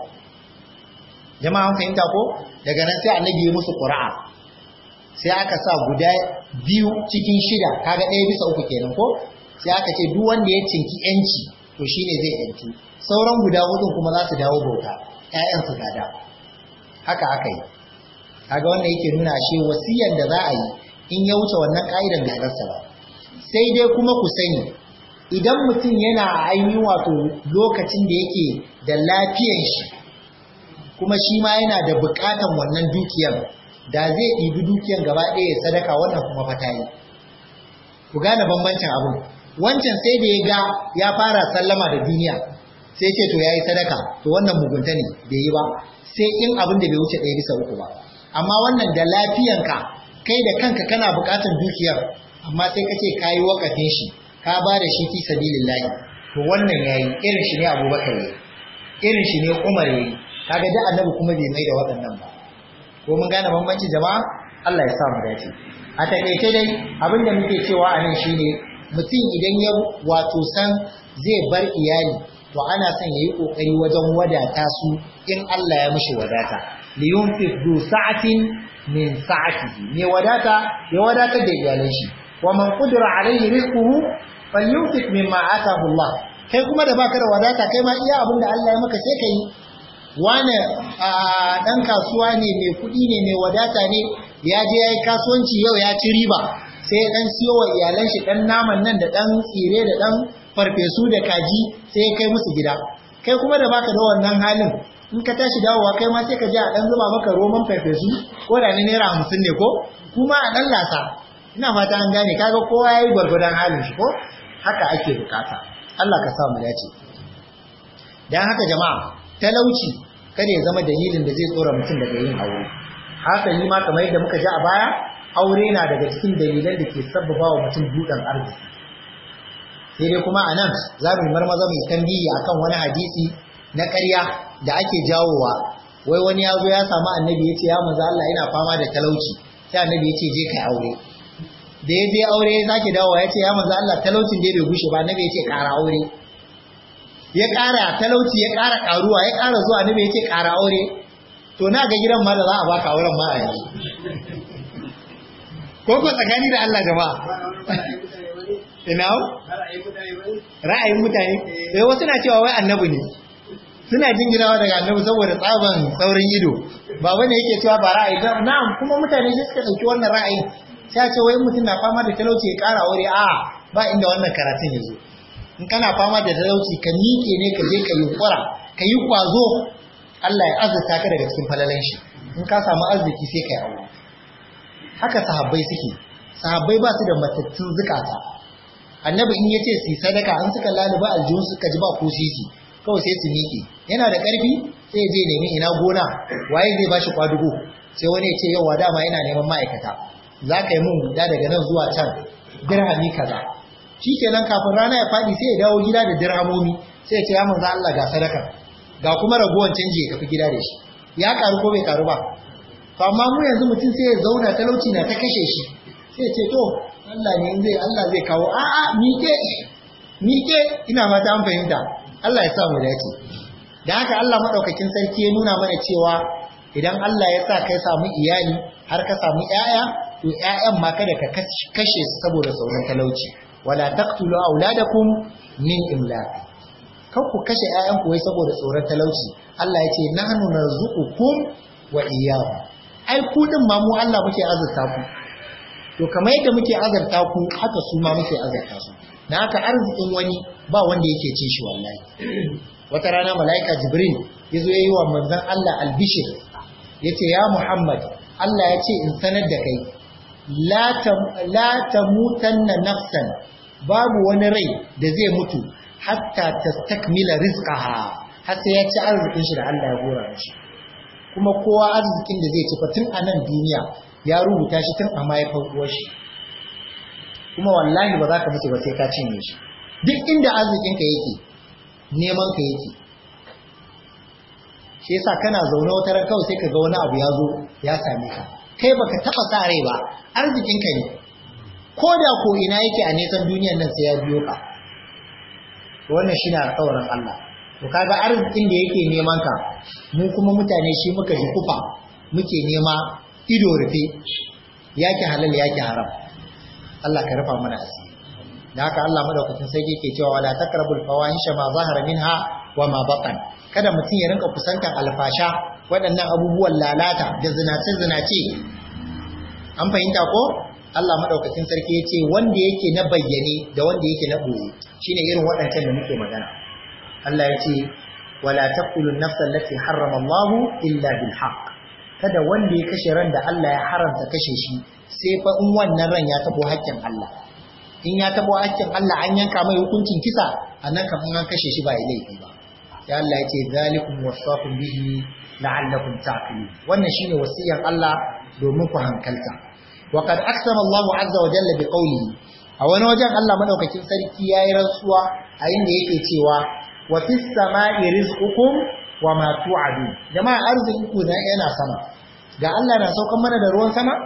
jama'a an fahimta ko daga nan sai annabi ya musu qura'a sai aka sa guda biyu cikin shida kaga ɗaya bisa uku kenan ko sai aka ce duk wanda ya cinki yanci to shine zai yanci sauran guda hudun kuma za su dawo bauta ƴaƴan su gada haka aka yi kaga wannan yake nuna shi wasiyan da za a yi in ya wuce wannan ka'idan bai halarta ba sai dai kuma ku sani idan mutum yana ainihin wato lokacin da yake da lafiyan shi kuma shi ma yana da bukatan wannan dukiyar da zai ɗibi dukiyar gaba ɗaya sadaka wannan kuma fata yi ku gane bambancin abin wancan sai da ya ga ya fara sallama da duniya sai ce to ya yi sadaka to wannan mugunta ne bai yi ba sai in abin da bai wuce ɗaya bisa uku ba amma wannan da lafiyanka kai da kanka kana buƙatar dukiyar amma sai ka ce ka yi wakafin shi ka ba da shi fi sabilillahi to wannan yayi irin shi ne abubakar yayi irin shi ne umar yayi kaga da annabi kuma bai mai da waɗannan ba ko mun gane bambanci jama'a Allah ya sa mu dace a takaice dai abin da muke cewa a nan shine mutum idan ya wato san zai bar iyali to ana son yayi kokari wajen wadata su in Allah ya mishi wadata liyunfiq du sa'atin min sa'atihi me wadata ya wadatar da iyalan shi wa man qudira alayhi rizquhu falyunfiq mimma ataahu Allah kai kuma da baka da wadata kai ma iya abin da Allah ya maka sai kai wane dan kasuwa ne mai kuɗi ne mai wadata ne ya je yayi kasuwanci yau ya ci riba sai dan siyo wa iyalan shi dan naman nan da dan tsire da dan farfesu da kaji sai ya kai musu gida kai kuma da baka da wannan halin in ka tashi dawowa kai ma sai ka je a dan zuba maka roman farfesu ko da ni naira hamsin ne ko kuma a dan lasa ina fata an gane kaga kowa yayi gwargwadon halin shi ko haka ake bukata Allah ka sa mu dace dan haka jama'a talauci kada ya zama dalilin da zai tsora mutum daga yin aure haka ni ma kamar yadda muka ji a baya aure na daga cikin dalilan da ke sabbaba wa mutum buɗan arziki sai dai kuma a nan za mu yi marmaza mai tambiyi akan wani hadisi na ƙarya da ake jawowa wai wani ya zo ya samu annabi ya ce ya manzo Allah ina fama da talauci sai annabi ya ce je kai aure da ya je aure ya sake dawowa ya ce ya manzo Allah talaucin dai bai gushe ba nabi ya ce ƙara aure ya ƙara talauci ya ƙara ƙaruwa ya ƙara zuwa nabi ya ce ƙara aure to na ga gidan ma da za a baka auren ma a yanzu ko ko tsakani da Allah jama'a ina ra'ayin mutane sai wasu na cewa wai annabi ne suna jinginawa daga annabi saboda tsaban saurin ido ba wanda yake cewa ba ra'ayi ba na'am kuma mutane shi suka dauki wannan ra'ayin sai ce wai mutum na fama da talauci ya ƙara aure a ba inda wannan karatun yazo in kana fama da talauci ka miƙe ne ka je ka yi kura ka yi kwazo Allah ya azurta ka daga cikin falalan shi in ka samu arziki sai ka yi aure haka sahabbai suke sahabbai ba su da matattun zukata annabi in yace su sadaka an suka laluba aljihun suka ji ba ko sisi kawai sai su miƙe yana da ƙarfi sai je nemi ina gona waye zai bashi kwadugo sai wani ya ce yau dama yana neman ma'aikata za ka yi mun guda daga nan zuwa can dirhami kaza shi kenan kafin rana ya faɗi sai ya dawo gida da dirhamomi sai ya ce ya manzo Allah ga sadaka ga kuma ragowar canji ya tafi gida da shi ya karu ko bai karu ba to amma mu yanzu mutum sai ya zauna talauci na ta kashe shi sai ya ce to Allah ne zai Allah zai kawo a a mike mike ina fata an fahimta Allah ya sa mu dace da haka Allah madaukakin sarki ya nuna mana cewa idan Allah ya sa kai samu iyali har ka samu ƴaƴa to ƴaƴan ma kada ka kashe su saboda sauran talauci wala taqtulu auladakum min imlaq kan ku kashe ƴaƴan ku wai saboda tsoron talauci Allah ya ce nahnu narzuqukum wa iyyahum ai ku din ma mu Allah muke azurta ku to kamar yadda muke azurta ku haka su ma muke azurta su na haka arzikin wani ba wanda yake cin shi wallahi wata rana mala'ika jibril ya zo ya yi wa manzon Allah albishir ya ce ya muhammad Allah ya ce in sanar da kai la tamutanna nafsan babu wani rai da zai mutu hatta tastakmila rizqaha har sai ya ci arzikin shi da Allah ya gora shi kuma kowa arzikin da zai ci tun a nan duniya ya rubuta shi tun a mahaifar uwar shi kuma wallahi ba za ka mutu ba sai ka cinye shi duk inda arzikin ka yake neman ka yake shi yasa kana zaune wata ran kawai sai ka ga wani abu ya zo ya same ka kai baka taba sa rai ba arzikin ka ne ko da ko ina yake a nesan duniyar nan sai ya biyo ka wannan shine alƙawarin Allah to kaga arzikin da yake neman ka mu kuma mutane shi muka ji kufa muke nema ido rufe yake halal yake haram Allah ka rufa mana asiri da haka Allah madaukakin sai yake cewa wala takrabul fawahisha ma zahara minha wa ma batan kada mutum ya rinka kusantar alfasha waɗannan abubuwan lalata da zinace zinace an fahimta ko Allah madaukakin sarki ya ce wanda yake na bayyane da wanda yake na boye shine irin waɗancan da muke magana Allah ya ce wala taqtulun nafsa allati harrama Allah illa bil haqq kada wanda ya kashe ran da Allah ya haramta kashe shi sai fa in wannan ran ya tabo haƙƙin Allah in ya tabo haƙƙin Allah an yanka mai hukuncin kisa anan kan an kashe shi ba ya laifi ba sai Allah ya ce zalikum wasaqum bihi la'allakum ta'qilun wannan shine wasiyar Allah domin ku hankalta wa qad aqsama Allah azza wa jalla bi qawlihi a wani wajen Allah madaukakin sarki yayi rantsuwa a inda yake cewa wa fis sama'i rizqukum wa ma tu'adun jama'a arzikin ku yana sama ga Allah na saukan mana da ruwan sama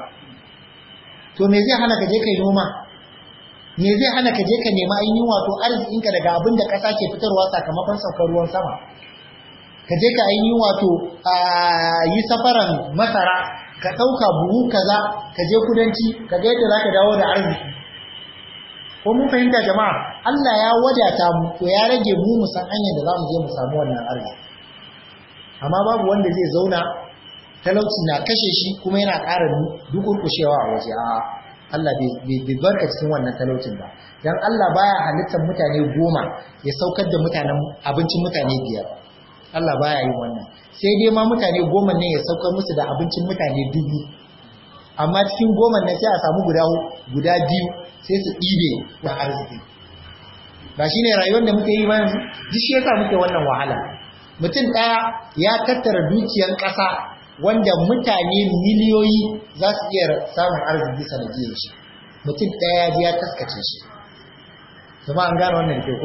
to me zai hana ka je kai noma me zai hana ka je ka nema ainihin wato arzikinka daga abin da ƙasa ke fitarwa sakamakon saukar ruwan sama ka je ka ainihin wato a yi safaran masara ka ɗauka buhu kaza ka je kudanci ka ga yadda za ka dawo da arziki ko mun fahimta jama'a Allah ya wadata mu to ya rage mu mu san hanyar da za mu je mu samu wannan arziki amma babu wanda zai zauna talauci na kashe shi kuma yana ƙara dukurkushewa a waje a Allah bai barka cikin wannan talaucin ba dan Allah baya halittar mutane goma ya saukar da mutanen abincin mutane biyar Allah baya yin wannan sai dai ma mutane goma ne ya saukar musu da abincin mutane dubu amma cikin goma ne sai a samu guda guda biyu sai su ɗibe da arziki ba shine rayuwar da muke yi ba yanzu duk shi yasa muke wannan wahala mutum ɗaya ya tattara dukiyar ƙasa wanda mutane miliyoyi za su iya samun arziki sanadiyar shi mutum ɗaya ya ya taskace shi kuma an gane wannan ke ko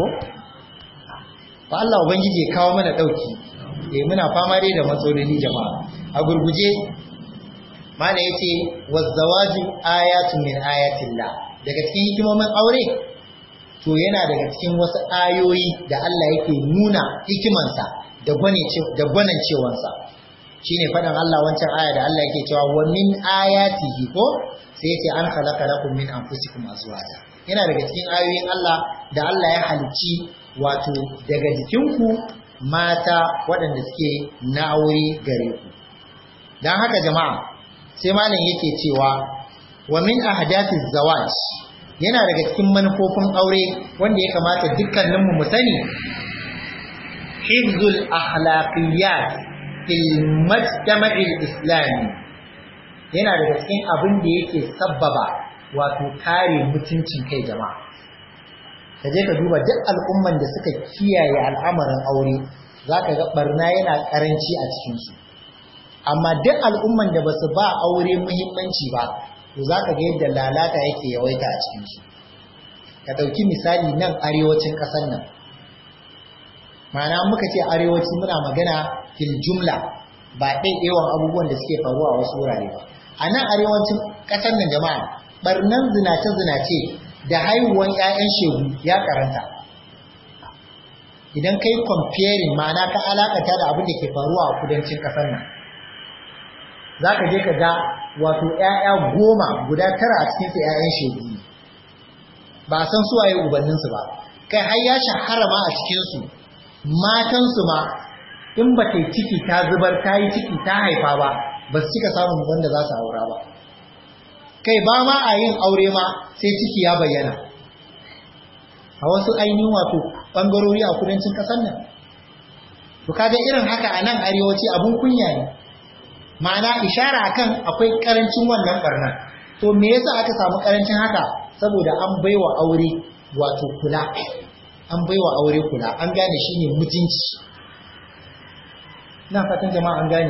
ba Allah ubangiji ya kawo mana ɗauki eh muna fama dai da matsaloli jama'a a gurguje mana yace wazzawaju ayatun min ayatillah daga cikin hikimomin aure to yana daga cikin wasu ayoyi da Allah yake nuna hikimansa da da gwanancewansa shine faɗin Allah wancan aya da Allah yake cewa wa min ayatihi ko sai yace an khalaqa lakum min anfusikum azwaja yana daga cikin ayoyin Allah da Allah ya halicci wato daga jikinku mata waɗanda suke na aure gare ku dan haka jama'a sai malam yake cewa wa min ahdathiz zawaj yana daga cikin manufofin aure wanda ya kamata dukkaninmu mu sani hifzul akhlaqiyat fil mujtama'il islami yana daga cikin abin da yake sabbaba wato kare mutuncin kai jama'a ka je ka duba duk al'umman da suka kiyaye al'amarin aure zaka ga barna yana karanci a cikin su amma duk al'umman da basu ba aure muhimmanci ba to zaka ga yadda lalata yake yawaita a cikin su ka dauki misali nan arewacin kasar nan ma'ana muka ce arewaci muna magana fil jumla ba ɗaiɗewan abubuwan da suke faruwa a wasu wurare ba a nan arewacin ƙasar nan jama'a barnan zinace-zinace da haihuwan 'ya'yan shegu ya karanta idan kai comparing ma'ana ka alakata da abin da ke faruwa a kudancin ƙasar nan za ka je ka ga wato 'ya'ya goma guda tara a cikinsu 'ya'yan shegu ne ba san suwaye ubanninsu ba kai har ya shahara ma a cikinsu matansu ma in ba ta yi ciki ta zubar ta yi ciki ta haifa ba ba su cika samun wanda za su aura ba kai ba ma a yin aure ma sai ciki ya bayyana a wasu ainihin wato ɓangarori a kudancin ƙasar nan to kaga irin haka a nan arewaci abun kunya ne ma'ana ishara akan akwai karancin wannan barna to me yasa aka samu karancin haka saboda an baiwa aure wato kula an baiwa aure kula an gane shine mutunci ina fatan jama'a an gane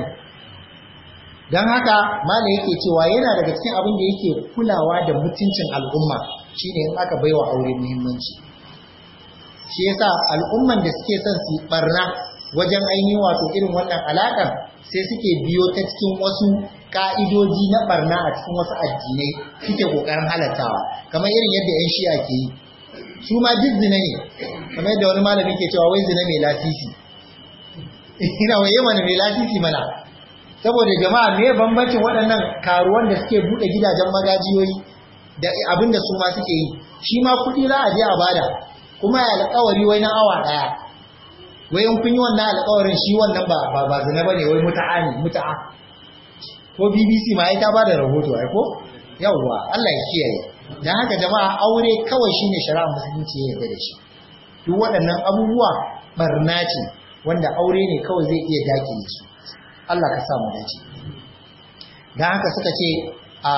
dan haka malai yake cewa yana daga cikin abin da yake kulawa da mutuncin al'umma shine in aka baiwa aure muhimmanci shi yasa al'umman da suke son su barna wajen ainihin wato irin wannan alaƙar sai suke biyo ta cikin wasu ka'idoji na barna a cikin wasu addinai suke ƙoƙarin halattawa kamar irin yadda 'yan shi'a ke yi su ma duk zina ne kamar yadda wani malami ke cewa wai zina mai lasisi ina waye mana mai lasisi mana saboda jama'a me bambancin waɗannan karuwan da suke buɗe gidajen magajiyoyi da abin da su ma suke yi shi ma kuɗi za a je a bada kuma ya alƙawari wai na awa ɗaya wai in kun yi wannan alƙawarin shi wannan ba ba ba zina bane wai muta'a ne muta'a ko BBC ma ai ta bada rahoto ai ko yawwa Allah ya kiyaye dan haka jama'a aure kawai shine shari'a musulunci ya yarda da shi duk waɗannan abubuwa barna ce wanda aure ne kawai zai iya dakile su Allah ka sa mu dace dan haka suka ce a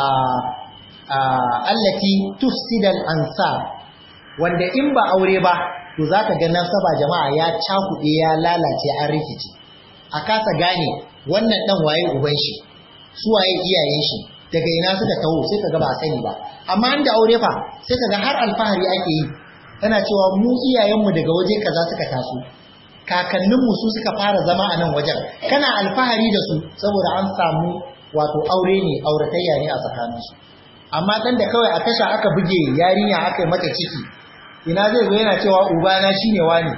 a allati tufsidal ansab wanda in ba aure ba to za ka ga nasaba jama'a ya cakuɗe ya lalace an rikici a kasa gane wannan ɗan waye uban shi su waye iyayen shi daga ina suka taho sai ka ga ba sani ba amma an da aure fa sai ka ga har alfahari ake yi tana cewa mu iyayenmu daga waje kaza suka taso kakanninmu su suka fara zama a nan wajen kana alfahari da su saboda an samu wato aure ne auratayya ne a tsakaninsu amma ɗan da kawai a tasha aka buge yarinya aka yi mata ciki ina zai zo yana cewa ubana shine wani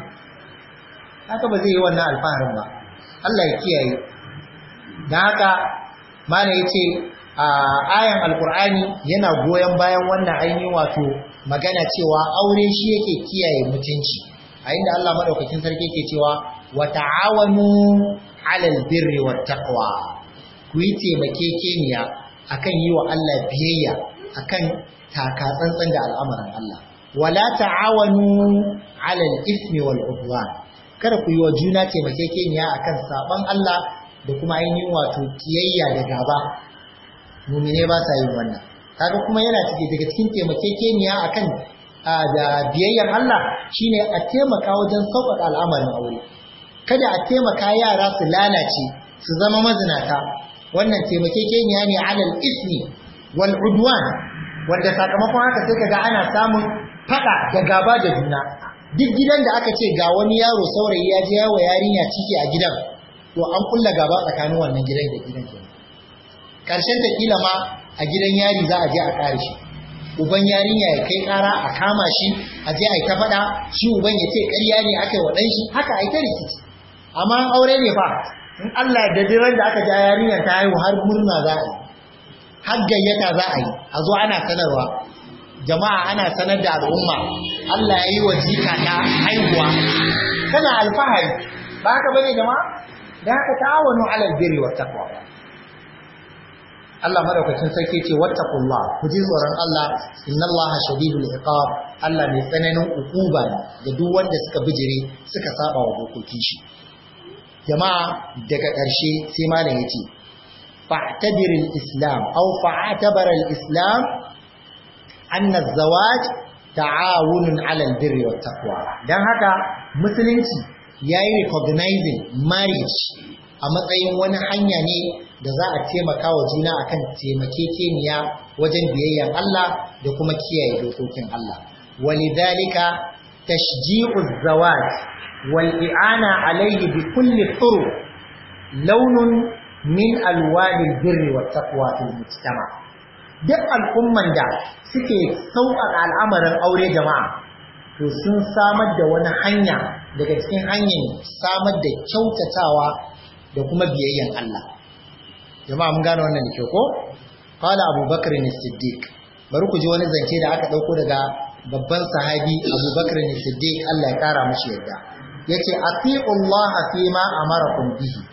haka ba zai yi wannan alfaharin ba Allah ya kiyaye dan haka mana yace a ayan alqur'ani yana goyen bayan wannan ainihin wato magana cewa aure shi yake kiyaye mutunci a inda Allah madaukakin sarki yake cewa wa ta'awanu 'alal birri wat taqwa ku yi taimakekeniya akan yi wa Allah biyayya akan taka tsantsan da al'amarin Allah wala ta'awanu 'ala al-ithmi wal 'udwan kada ku yi wa juna taimakekeniya akan saban Allah da kuma ainihin wato kiyayya da gaba mu'mine ba sa yin wannan kaga kuma yana cike daga cikin taimakekeniya akan da biyayyar Allah shine a taimaka wajen sauƙaƙa al'amarin aure kada a taimaka yara su lalace su zama mazinata wannan taimakekeniya ne 'ala al-ithmi wal 'udwan wanda sakamakon haka sai kaga ana samun fada da gaba da juna duk gidan da aka ce ga wani yaro saurayi ya je yawo yarinya ciki a gidan to an kulla gaba tsakanin wannan gidan da gidan ke karshen ta kila ma a gidan yari za a je a kare shi uban yarinya ya kai kara a kama shi a je a yi ta faɗa shi uban ya ce ƙarya ne aka yi wa ɗan shi haka a yi ta rikici amma aure ne fa in Allah da diran da aka ja yarinyar ta haihu har murna za a yi har gayyata za a yi a zo ana sanarwa jama'a ana sanar da al'umma Allah ya yi wa jika ta haihuwa kana alfahari ba haka bane jama'a da haka ta'awanu alal birri wat taqwa Allah madaukakin sarki ce wattaqullah ku ji tsoron Allah innallaha shadidul iqab Allah mai tsananin ukuba ne ga duk wanda suka bijire suka saba wa dokokin shi jama'a daga ƙarshe sai malam yace fa'tabir al-islam aw fa'tabar al-islam anna az-zawaj ta'awunun 'ala al-birri wat taqwa dan haka musulunci yayi recognizing marriage a matsayin wani hanya ne da za a taimaka wa juna akan taimakekeniya wajen biyayyar Allah da kuma kiyaye dokokin Allah walidhalika tashji'u az-zawaj wal i'ana alayhi bi kulli turuq launun min alwani birri wat taqwa fil mujtama duk al'umman da suke sauƙaƙa al'amarin aure jama'a to sun samar da wani hanya daga cikin hanyar samar da kyautatawa da kuma biyayyan Allah jama'a mun gane wannan da kyau ko qala abubakar ne siddiq bari ku ji wani zance da aka dauko daga babban sahabi abubakar ne siddiq Allah ya kara mishi yadda yace atiullaha fi ma amarakum bihi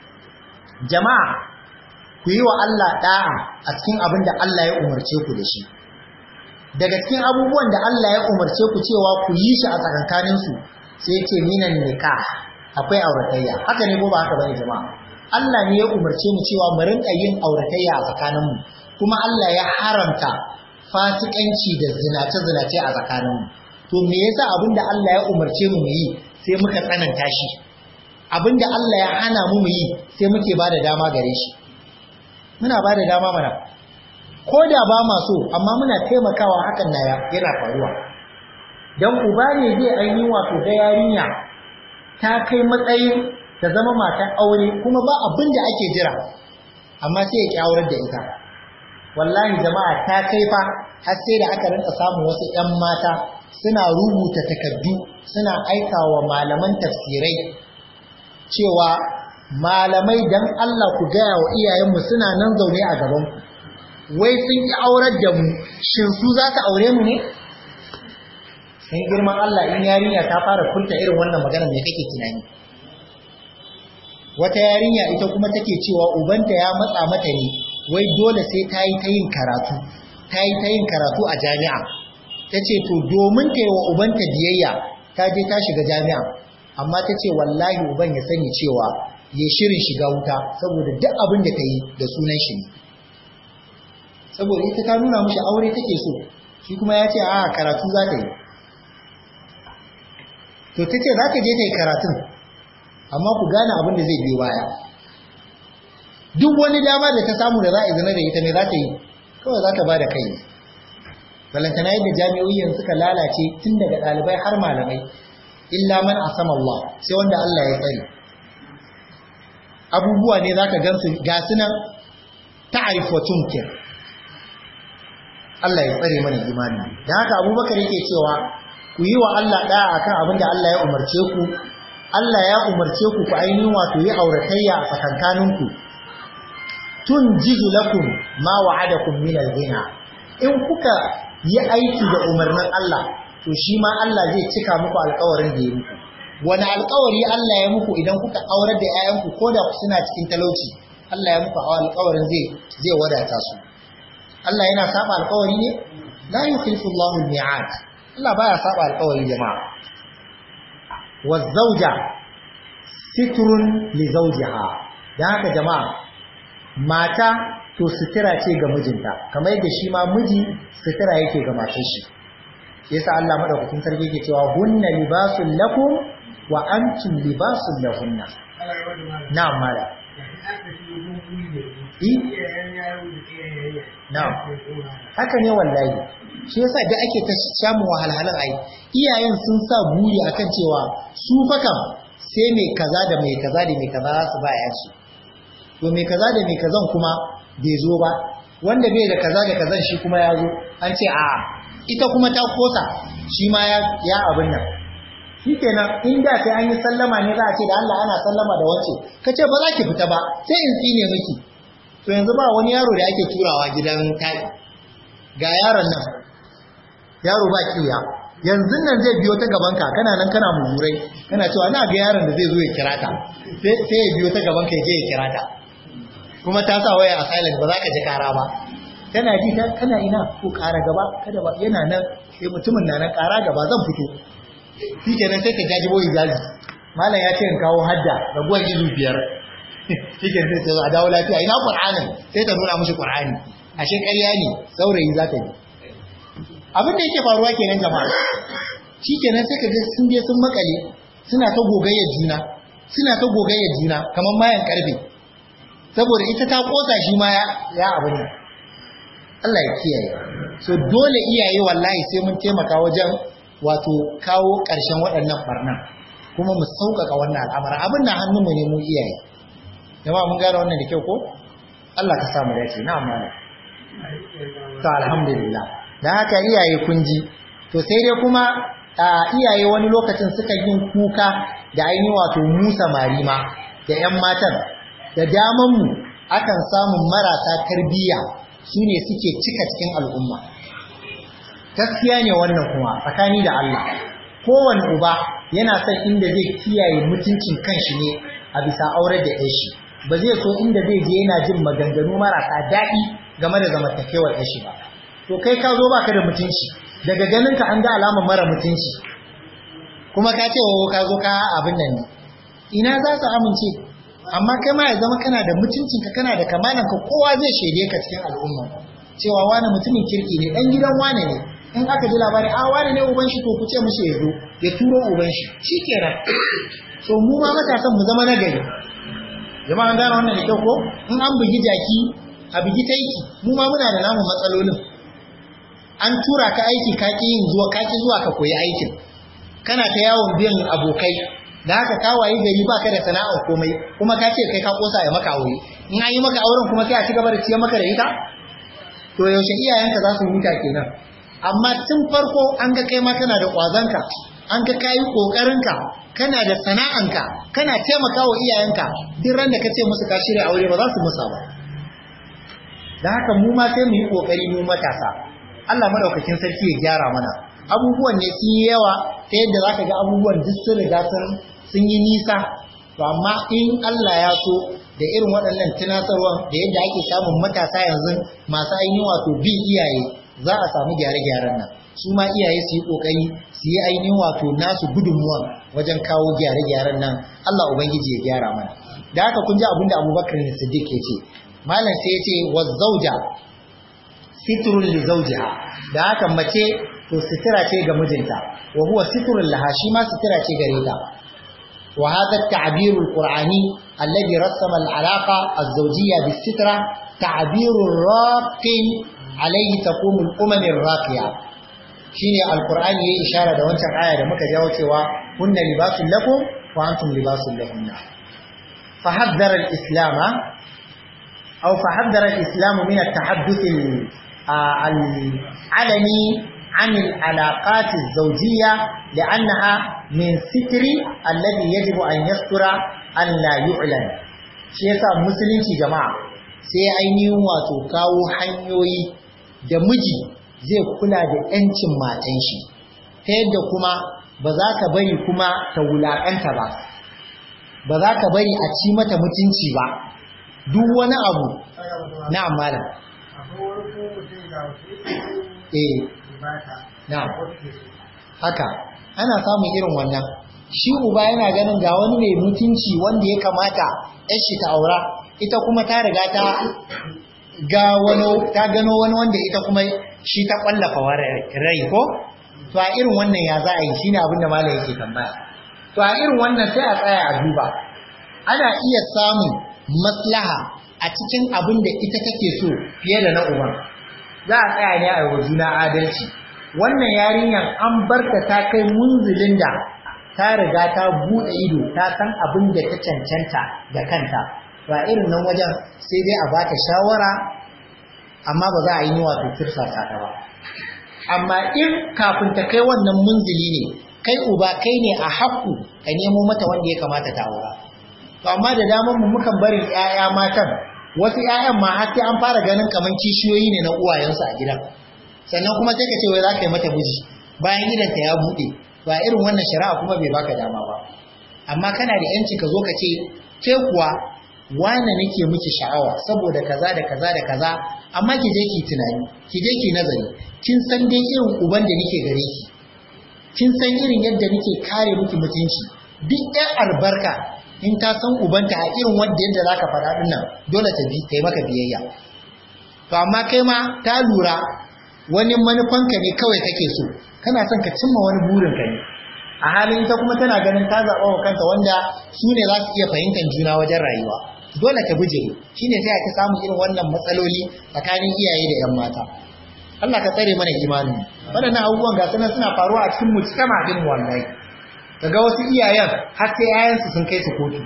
jama'a ku yi wa Allah da'a a cikin abin da Allah ya umarce ku da shi daga cikin abubuwan da Allah ya umarce ku cewa ku yi shi a tsakankanin su sai yace minan nikah akwai auratayya haka ne ko ba haka bane jama'a Allah ne ya umarce mu cewa mu rinka yin auratayya a tsakaninmu kuma Allah ya haramta fasikanci da zinace-zinace a tsakaninmu to me yasa abinda Allah ya umarce mu mu yi sai muka tsananta shi abinda Allah ya hana mu mu yi sai muke bada dama gare shi muna bada dama mana ko da ba ma so amma muna taimakawa hakan na yana faruwa dan uba ne zai ainihin wato ga yarinya ta kai matsayin ta zama matan aure kuma ba abin da ake jira amma sai ya ki aurar da ita wallahi jama'a ta kai fa har sai da aka rinka samun wasu ƴan mata suna rubuta takardu suna aikawa malaman tafsirai cewa malamai dan Allah ku gaya wa iyayenmu suna nan zaune a gaban ku wai sun ki aurar da mu shin su za ta aure mu ne sun girman Allah in yarinya ta fara furta irin wannan magana me kake tunani wata yarinya ita kuma take cewa ubanta ya matsa mata ne wai dole sai ta yi ta yin karatu ta yi ta yin karatu a jami'a ta ce to domin ta yi wa ubanta biyayya ta je ta shiga jami'a amma ta ce wallahi uban ya sani cewa ya shirin shiga wuta saboda duk abin da ta yi da sunan shi ne saboda ita ta nuna mishi aure take so shi kuma ya ce a karatu za ta yi to ta ce za ta je ta yi karatun amma ku gane abin da zai biyo baya duk wani dama da ta samu da za a zina da ita ne za ta yi kawai za ta ba da kai ne balantana yadda jami'o'i yanzu suka lalace tun daga ɗalibai har malamai illa man asama Allah sai wanda Allah ya tsare abubuwa ne za ka gansu ga sunan ta'arif wa tunkir Allah ya tsare mana imani da haka abubakar yake cewa ku yi wa Allah ɗaya akan abin da Allah ya umarce ku Allah ya umarce ku ku ainihin wato yi auratayya a tsakankaninku tun jizu lakum ma wa'adakum min al-ghina in kuka yi aiki da umarnin Allah to shi ma Allah zai cika muku alƙawarin da ya muku wani alƙawari Allah ya muku idan kuka aurar da 'ya'yanku ko da suna cikin talauci Allah ya muku alƙawarin zai zai wadata su Allah yana saba alƙawari ne la yukhlifu Allahu al-mi'ad Allah baya saba alƙawari jama'a wazzauja sitrun li zawjiha dan haka jama'a mata to sutura ce ga mijinta kamar yadda shi ma miji sutura yake ga matar shi yasa Allah madaukakin sarki yake cewa hunna libasul lakum wa antum libasul lahunna na'am mala na'am haka ne wallahi shi yasa da ake ta samun wahalhalun ai iyayen sun sa buri akan cewa su fa kam sai mai kaza da mai kaza da mai kaza su ba yansu to mai kaza da mai kazan kuma bai zo ba wanda bai da kaza da kazan shi kuma ya zo an ce a ita kuma ta kosa shi ma ya abin nan shi kenan inda sai an yi sallama ne za a ce da Allah ana sallama da wance ka ce ba za ki fita ba sai in tsine miki to yanzu ba wani yaro da ake turawa gidan tai ga yaron nan yaro ba kiya yanzu nan zai biyo ta gabanka kana nan kana mummurai kana cewa na ga yaron da zai zo ya kira ta sai ya biyo ta gabanka ya je ya kira ta kuma ta sa waya a silent ba za ka ji kara ba tana ji ta kana ina ko kara gaba kada ba yana nan sai mutumin na nan kara gaba zan fito shi kenan sai ka jajibo hijabi malam ya ce in kawo hadda raguwar izu biyar shi kenan sai ta zo a dawo lafiya ina qur'anin sai ta nuna mushi qur'ani ashe ƙarya ne saurayi za ta yi abin da yake faruwa kenan jama'a shi kenan sai ka ga sun je sun makale suna ta gogayyar juna suna ta gogayyar juna kamar mayan karfe saboda ita ta kosa shi ma ya abin nan Allah ya kiyaye so dole iyaye wallahi sai mun taimaka wajen wato kawo ƙarshen waɗannan barnan kuma mu sauƙaƙa wannan al'amara abin da hannunmu ne mu iyaye jama'a mun gane wannan da kyau ko Allah ka samu dace na amma to alhamdulillah dan haka iyaye kun ji to sai dai kuma iyaye wani lokacin suka yin kuka da ainihin wato musa marima da 'yan matan da daman mu akan samun marasa tarbiyya su ne suke cika cikin al'umma gaskiya ne wannan kuma tsakani da Allah kowane uba yana son inda zai kiyaye mutuncin kanshi ne a bisa aurar da yashi ba zai so inda zai je yana jin maganganu marasa daɗi game da zamantakewar yashi ba to kai ka zo baka da mutunci daga ganin ka an ga alamar mara mutunci kuma ka ce wa ka zo ka abin nan ne ina za su amince amma kai ma ya zama kana da mutuncinka kana da kamalanka kowa zai shaide ka cikin al'umma cewa wani mutumin kirki ne dan gidan wane ne in aka ji labari a wane ne uban shi to ku ce mishi ya zo ya turo uban shi shikenan so mu ma matasan mu zama nagari jama'an gane wannan da kyau ko in an bugi jaki a bugi taiki mu ma muna da namu matsalolin an tura ka aiki ka ki yin zuwa ka ki zuwa ka koyi aikin kana ta yawon biyan abokai da haka ka wayi gari baka da sana'a komai kuma ka ce kai ka kosa ya maka aure in an yi maka auren kuma sai a ci gaba da ciyar maka da ita to yaushe iyayenka za su huta kenan amma tun farko an ga kai ma kana da kwazanka an ga kayi kokarinka kana da sana'anka kana taimakawa iyayenka duk ran da ka ce musu ka shirya aure ba za su musa ba da haka mu ma sai mu yi kokari mu matasa Allah madaukakin sarki ya gyara mana abubuwan ne sun yi yawa ta yadda zaka ga abubuwan duk sun riga sun sun yi nisa to amma in Allah ya so da irin waɗannan tunasarwa da yadda ake samun matasa yanzu masu ainihin wato bin iyaye za a samu gyare-gyaren nan su ma iyaye su yi kokari su yi ainihin wato nasu gudunmuwa wajen kawo gyare-gyaren nan Allah ubangiji ya gyara mana da haka kun ji abin da Abubakar ne Siddiq ya ce malam sai ya ce wa zauja sitrun li zawjiha da haka mace to sitira ce ga mijinta wa huwa sitrun laha shi ma sitira ce gare ta wa hadha at-ta'bir al-qur'ani alladhi rassama al-alaqa az-zawjiyya bis-sitra ta'bir raqin alayhi taqumu al-umam ar-raqiya shine al-qur'ani yayi ishara da wancan aya da muka jawo cewa kunna libasul lakum wa antum libasul lahunna فحذر الإسلام أو فحذر الإسلام من التحدث العلني عن العلاقات الزوجية لأنها من ستر الذي يجب أن يستر أن لا يعلن shi yasa musulunci jama'a sai ainihin wato kawo hanyoyi da miji zai kula da 'yancin matan shi ta yadda kuma ba za ka bari kuma ta wulaƙanta ba ba za ka bari a ci mata mutunci ba duk wani abu na malam eh na haka ana samun irin wannan shi uba yana ganin ga wani mai mutunci wanda ya kamata yar shi ta aura ita kuma ta riga ta ga wani ta gano wani wanda ita kuma shi ta kwallafa rai ko to a irin wannan ya za a yi shine abin da malam yake tambaya to a irin wannan sai a tsaya a duba ana iya samun maslaha a cikin abin da ita take so fiye da na uban za a tsaya ne a yi juna adalci wannan yarinyar an barta ta kai munzulin da ta riga ta buɗe ido ta san abin da ta cancanta da kanta ba irin nan wajen sai dai a bata shawara amma ba za a yi wato tirsasa ta ba amma in kafin ta kai wannan munzili ne kai uba kai ne a haƙƙu ka nemo mata wanda ya kamata ta aura to amma da daman mu mukan bari ƴaƴa matan wasu ƴaƴan ma har sai an fara ganin kaman kishiyoyi ne na uwayensu a gidan sannan kuma sai ka ce wai za ka yi mata miji bayan gidan ta ya buɗe ba irin wannan shari'a kuma bai baka dama ba amma kana da yanci ka zo ka ce ke kuwa wane nake miki sha'awa saboda kaza da kaza da kaza amma ki je ki tunani ki je ki nazari kin san dai irin uban da nake gare ki kin san irin yadda nake kare miki mutunci duk ɗan albarka in ta san ubanta a irin wanda yadda zaka faɗa din nan dole ta bi ta yi maka biyayya to amma kai ma ta lura wani manufanka ne kawai kake so kana son ka cimma wani burin ka ne a halin ita kuma tana ganin ta zaɓa wa kanta wanda su ne za su iya fahimtar juna wajen rayuwa dole ta guje shine sai a ta samu irin wannan matsaloli tsakanin iyaye da 'yan mata Allah ka tsare mana imanin waɗannan abubuwan ga sunan suna faruwa a cikin mujtama din wallahi daga wasu iyayen har sai yayansu sun kai su kotu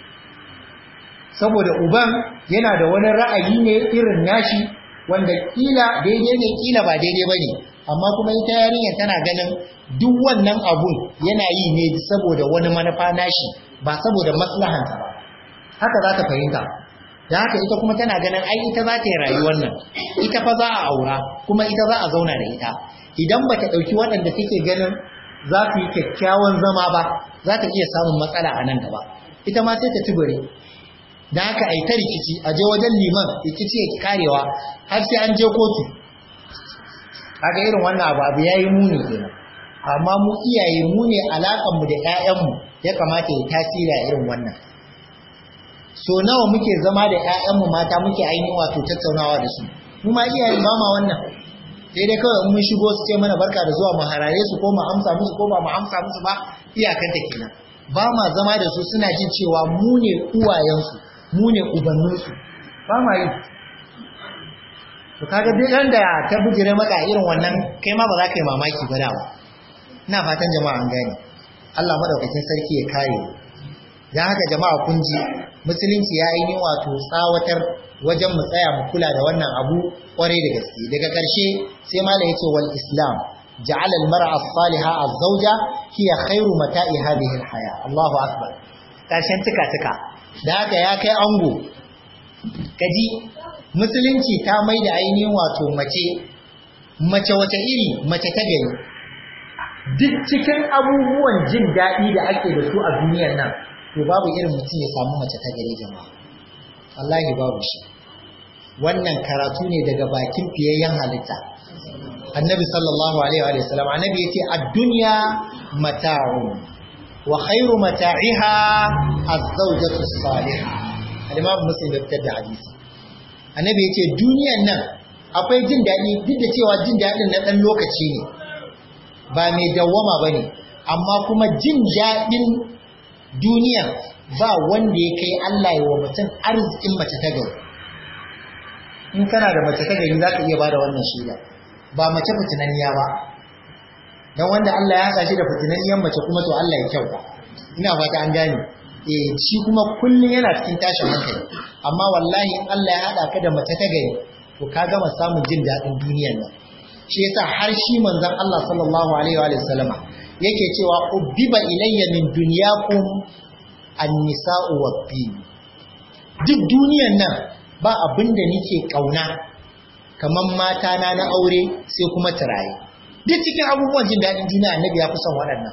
saboda uban yana da wani ra'ayi ne irin nashi wanda kila daidai ne kila ba daidai bane amma kuma ita yarinyar tana ganin duk wannan abun yana yi ne saboda wani manufa nashi ba saboda maslahanta ba haka za ta fahimta da haka ita kuma tana ganin ai ita za ta yi rayuwar nan ita fa za a aura kuma ita za a zauna da ita idan ba ta ɗauki waɗanda take ganin za su yi kyakkyawan zama ba za ta iya samun matsala a nan gaba ita ma sai ta tubure da haka ai ta rikici a je wajen liman rikici ya karewa har sai an je kotu kaga irin wannan abu abu yayi muni kenan amma mu iyaye mu ne alakan mu da ƴaƴan mu ya kamata ya tasiri a irin wannan so nawa muke zama da ƴaƴanmu mata muke ainihin wato tattaunawa da su mu ma iyayen ba ma wannan sai dai kawai mun shigo su ce mana barka da zuwa mu harare su ko mu amsa musu ko ba mu amsa musu ba iyakan ta kenan ba ma zama da su suna jin cewa mu ne uwayensu mu ne ubanninsu ba ma yi to kaga duk ran da ta bujire maka irin wannan kai ma ba za ka yi mamaki ba dawa ina fatan jama'a an gane Allah madaukakin sarki ya kare mu dan haka jama'a kun ji musulunci ya yi wato tsawatar wajen mu tsaya mu kula da wannan abu kwarai da gaske daga ƙarshe sai mala yace wal islam ja'ala al mar'a as-salihah az-zawja hiya khairu mata'i hadhihi al-haya Allahu akbar ƙarshen tuka tuka da haka ya kai ango kaji musulunci ta mai da ainihin wato mace mace wata iri mace ta gari duk cikin abubuwan jin daɗi da ake da su a duniyar nan to babu irin mutum ya samu mace ta gari jama'a wallahi babu shi wannan karatu ne daga bakin fiyayyen halitta annabi sallallahu alaihi wa sallam annabi yace ad-dunya mata'un wa khairu mata'iha az-zawjatu as-salihah al-imam muslim ya fitar da hadisi annabi yace duniyan nan akwai jin daɗi duk da cewa jin daɗin na ɗan lokaci ne ba mai dawwama bane amma kuma jin daɗin duniya ba wanda ya kai Allah ya wa mutum arzikin mace ta gari in kana da mace ta gari za ka iya ba da wannan shida ba mace fitinanniya ba don wanda Allah ya haɗa shi da fitinanniyar mace kuma to Allah ya kyauta ina fata an gane eh shi kuma kullum yana cikin tashin hankali amma wallahi in Allah ya haɗa ka da mace ta gari to ka gama samun jin daɗin duniyar nan shi yasa har shi manzon Allah sallallahu alaihi wa sallama yake cewa ubbiba ilayya min dunyakum an-nisa'u wad-din duk duniyan nan ba abin da nake kauna kaman mata na na aure sai kuma turaye duk cikin abubuwan jin dadin duniya annabi ya fi son waɗannan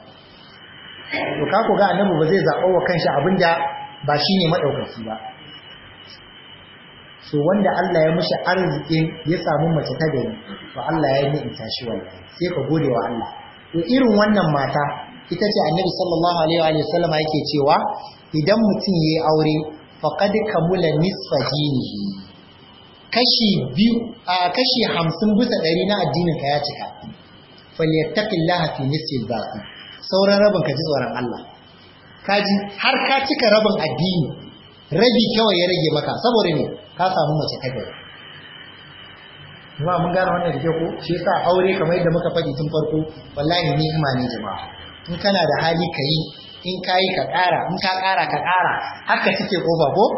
to ka ga annabi ba zai zaɓa wa kanshi abin da ba shine madaukaki ba so wanda Allah ya mishi arzikin ya samu mace ta gari to Allah ya yi in tashi wallahi sai ka gode wa Allah to irin wannan mata ita ce annabi sallallahu alaihi wa sallam yake cewa idan mutum yayi aure faqad kamula nisfa dinihi kashi biyu a kashi 50 bisa ɗari na addinin ka ya cika falyattaqillaha fi nisfi al-baqi sauran rabin ka ji tsoron Allah kaji har ka cika rabin addini rabi kawai ya rage maka saboda ne ka samu mace ta gari jama'a mun gane wannan da ke ko shi yasa aure kamar yadda muka faɗi tun farko wallahi ni'ima ne jama'a in kana da hali ka yi in ka yi ka ƙara in ka ƙara ka ƙara haka cike ƙofa ko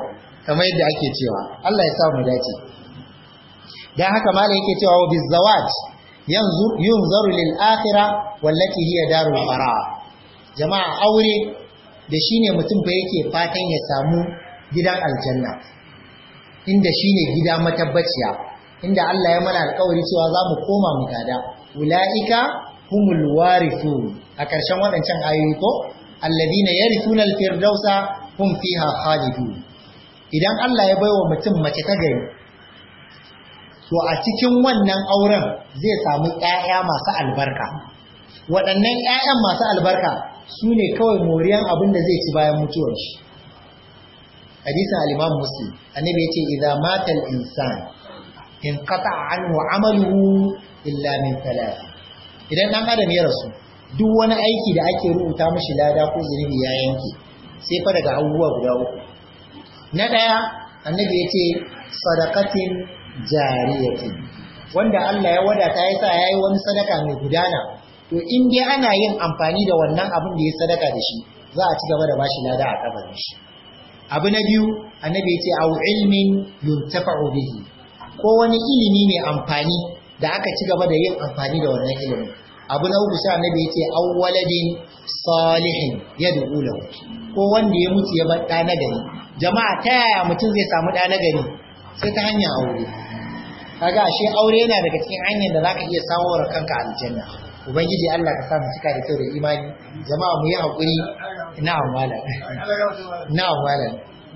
kamar yadda ake cewa Allah ya sa mu dace dan haka malai yake cewa wa bizawaj yanzu yunzaru lil akhirah wallati hiya darul qarar jama'a aure da shine mutum fa yake fatan ya samu gidan aljanna inda shine gida matabbaciya inda Allah ya mana alƙawari cewa za mu koma mu gada ulaika humul warithun a ƙarshen waɗancan ayoyi ko alladina yarithuna alfirdausa hum fiha khalidun idan Allah ya baiwa mutum mace ta gari to a cikin wannan auren zai samu ƴaƴa masu albarka waɗannan ƴaƴan masu albarka su ne kawai moriyan abin da zai ci bayan mutuwar shi hadisin al-Imam Muslim annabi yace idza mata al-insan in qata'a anhu amaluhu illa min thalath idan dan adam ya rasu duk wani aiki da ake rubuta mishi lada ko zunubi ya yanke sai fa daga abubuwa guda uku na daya annabi yace sadaqatin jariyatin wanda Allah ya wadata ya sa yayi wani sadaka mai gudana to in dai ana yin amfani da wannan abin da ya sadaka da shi za a ci gaba da bashi lada a kabarin shi abu na biyu annabi ya ce au ilmin yuntafa'u bihi ko wani ilimi mai amfani da aka ci gaba da yin amfani da wannan ilimin abu na uku sai annabi ya ce au waladin salihin yad'u lahu ko wanda ya mutu ya bar ɗa na gari jama'a ta yaya mutum zai samu ɗa na gari sai ta hanyar aure kaga ashe aure yana daga cikin hanyar da zaka iya samu wa kanka aljanna ubangiji Allah ka sa mu cika da kyau da imani jama'a mu yi hakuri na'am malam na'am malam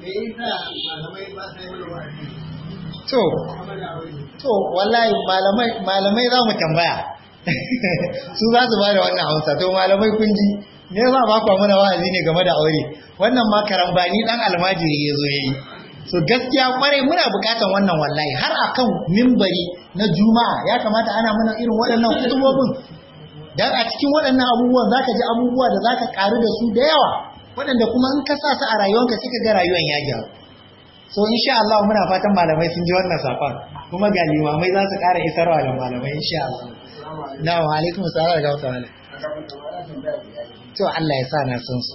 to to wallahi malamai malamai za mu tambaya su za su bada wannan hausa to malamai kun ji ne za ba ku mana wa'azi ne game da aure wannan ma karambani dan almajiri ya zo yayi so gaskiya kwarai muna bukatan wannan wallahi har akan mimbari na juma'a ya kamata ana mana irin waɗannan kutubobin dan a cikin waɗannan abubuwan zaka ji abubuwa da zaka karu da su da yawa waɗanda kuma in ka sa su a rayuwanka sai ka ga rayuwan ya gyaru so insha Allah muna fatan malamai sun ji wannan sakon kuma ga limamai za su ƙara isarwa da malamai insha Allah na wa alaikum salam da wata wala to Allah ya sa na san su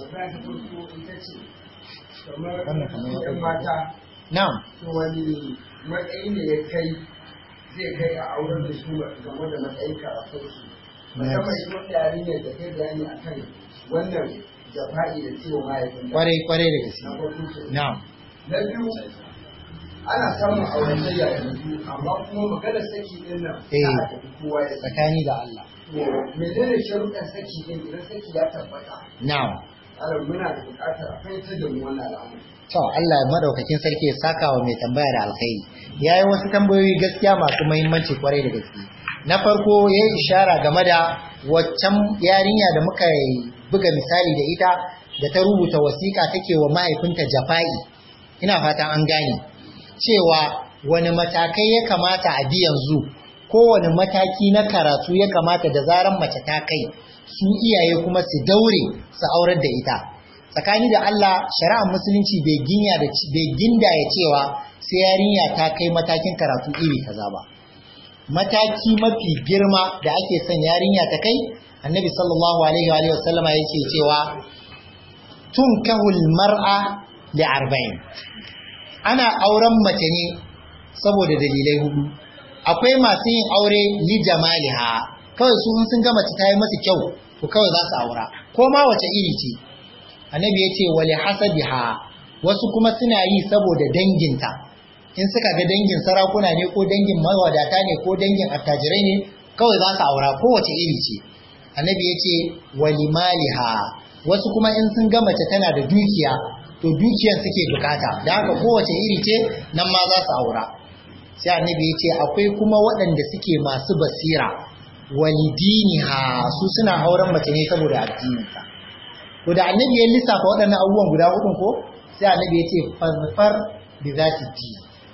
wannan kamar ya na'am to wani matsayi ne ya kai zai kai a auren da su game da matsayin karatun su musamman shi wata yarinyar da kai bayani a kan wannan jafa'i da ciwo mahaifin kwarai kwarai da gaske na'am na biyu ana samun auren sayya yanzu amma kuma maganar saki din nan Eh. ta tafi kowa ya saki tsakani da Allah to menene sharuɗan saki din idan saki ya tabbata na'am alal muna da buƙatar a fahimtar da mu wannan al'amari To Allah madaukakin sarki ya saka wa mai tambaya da alkhairi. Yayi wasu tambayoyi gaskiya masu muhimmanci kwarai da gaske. Na farko ya yi ishara game da waccan yarinya da muka buga misali da ita da ta rubuta wasiƙa take wa mahaifinta Jafa'i. Ina fatan an gane cewa wani matakai ya kamata a bi yanzu kowane mataki na karatu ya kamata da zaran mace ta kai su iyaye kuma su daure su aurar da ita. tsakani da Allah shari'ar musulunci bai ginya da bai ginda ya cewa sai yarinya ta kai matakin karatu iri kaza ba mataki mafi girma da ake son yarinya ta kai annabi sallallahu alaihi wa alihi wasallama yake cewa tunkahul mar'a li arba'in ana auren mace ne saboda dalilai hudu akwai masu yin aure li jamaliha kawai su in sun ga mace ta yi masu kyau to kawai za su aura ko ma wace iri ce annabi ya ce wali hasabiha wasu kuma suna yi saboda danginta in suka ga dangin sarakuna ne ko dangin mawadata ne ko dangin attajirai ne kawai za su aura kowace iri ce annabi ya ce wali maliha wasu kuma in sun ga mace tana da dukiya to dukiyar suke bukata da haka kowace iri ce nan ma za su aura sai annabi ya ce akwai kuma waɗanda suke masu basira walidiniha su suna auren mace ne saboda addininta to da annabi ya lissafa waɗannan abubuwan guda hudun ko sai annabi ya ce fazfar bi zati ti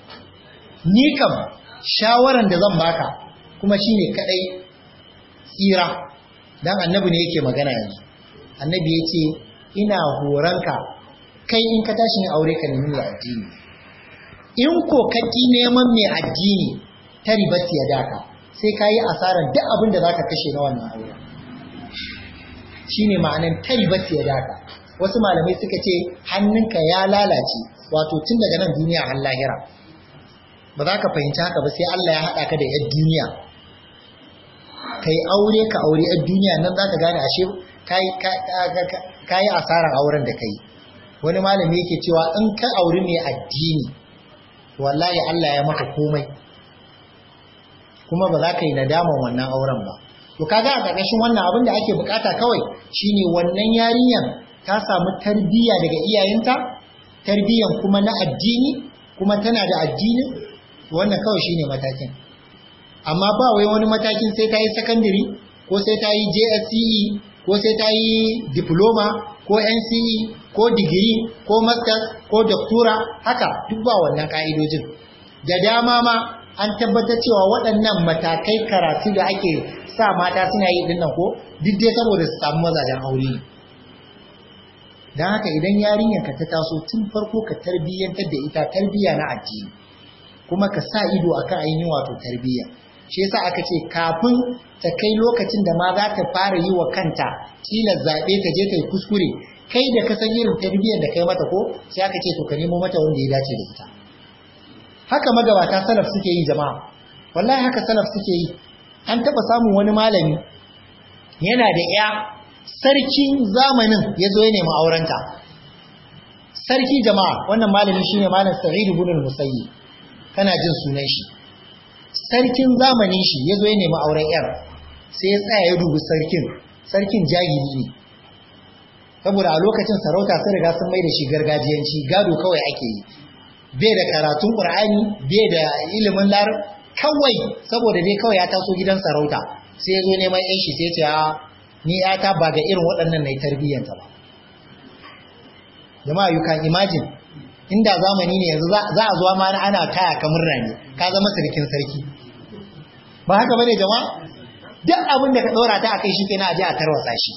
ni kam shawaran da zan baka kuma shine kadai tsira dan annabi ne yake magana yanzu annabi ya ce ina horanka kai in ka tashi yin aure ka nemi mai addini in ko ka ki neman mai addini ta ribati ya daka sai ka yi asarar duk abin da za ka kashe na wannan aure shine ma'anan taribat ya daka wasu malamai suka ce hannunka ya lalace wato tun daga nan duniya har lahira ba za ka fahimci haka ba sai Allah ya haɗa ka da yar duniya kai aure ka aure yar duniya nan za ka gane ashe ka yi asarar auren da kai wani malami yake cewa in ka auri mai addini wallahi Allah ya maka komai kuma ba za ka yi nadaman wannan auren ba to kaga a ƙarƙashin wannan abin da ake bukata kawai shine wannan yarinyar ta samu tarbiyya daga iyayenta tarbiyyan kuma na addini kuma tana da addini wannan kawai shine matakin amma ba wai wani matakin sai ta yi secondary ko sai ta yi JSCE ko sai ta yi diploma ko NCE ko digiri ko masters ko doctora haka duk ba wannan ka'idojin da dama ma an tabbatar cewa waɗannan matakai karatu da ake sa mata suna yi dinnan ko duk dai saboda su samu mazajen aure ne don haka idan yarinyar ka ta taso tun farko ka tarbiyyantar da ita tarbiyya na addini kuma ka sa ido akan ainihin wato tarbiyya shi yasa aka ce kafin ta kai lokacin da ma za ta fara yi wa kanta kila zaɓe ta je ta yi kuskure kai da ka san irin tarbiyyar da kai mata ko sai aka ce to ka nemo mata wanda ya dace da ita haka magabata salaf suke yi jama'a wallahi haka salaf suke yi an taɓa samun wani malami yana da ya sarkin zamanin ya zo ya nemi aurenta sarki jama'a wannan malami shine malam sa'id ibn al-musayyib kana jin sunan shi sarkin zamanin shi ya zo ya nemi auren yar sai ya tsaya ya dubi sarkin sarkin jahili ne saboda a lokacin sarauta sun riga sun mai da shi gargajiyanci gado kawai ake yi bai da karatun qur'ani bai da ilimin lar kawai saboda dai kawai ya taso gidan sarauta sai ya zo neman yan shi sai ya ce ni yata ba ga irin waɗannan na yi tarbiyyanta ba jama'a you can imagine inda zamani ne yanzu za a zuwa ma ana kaya kamar rani ka zama sarkin sarki ba haka bane jama'a duk abin da ka ɗora ta a kai shi kenan a ji a tarwatsa shi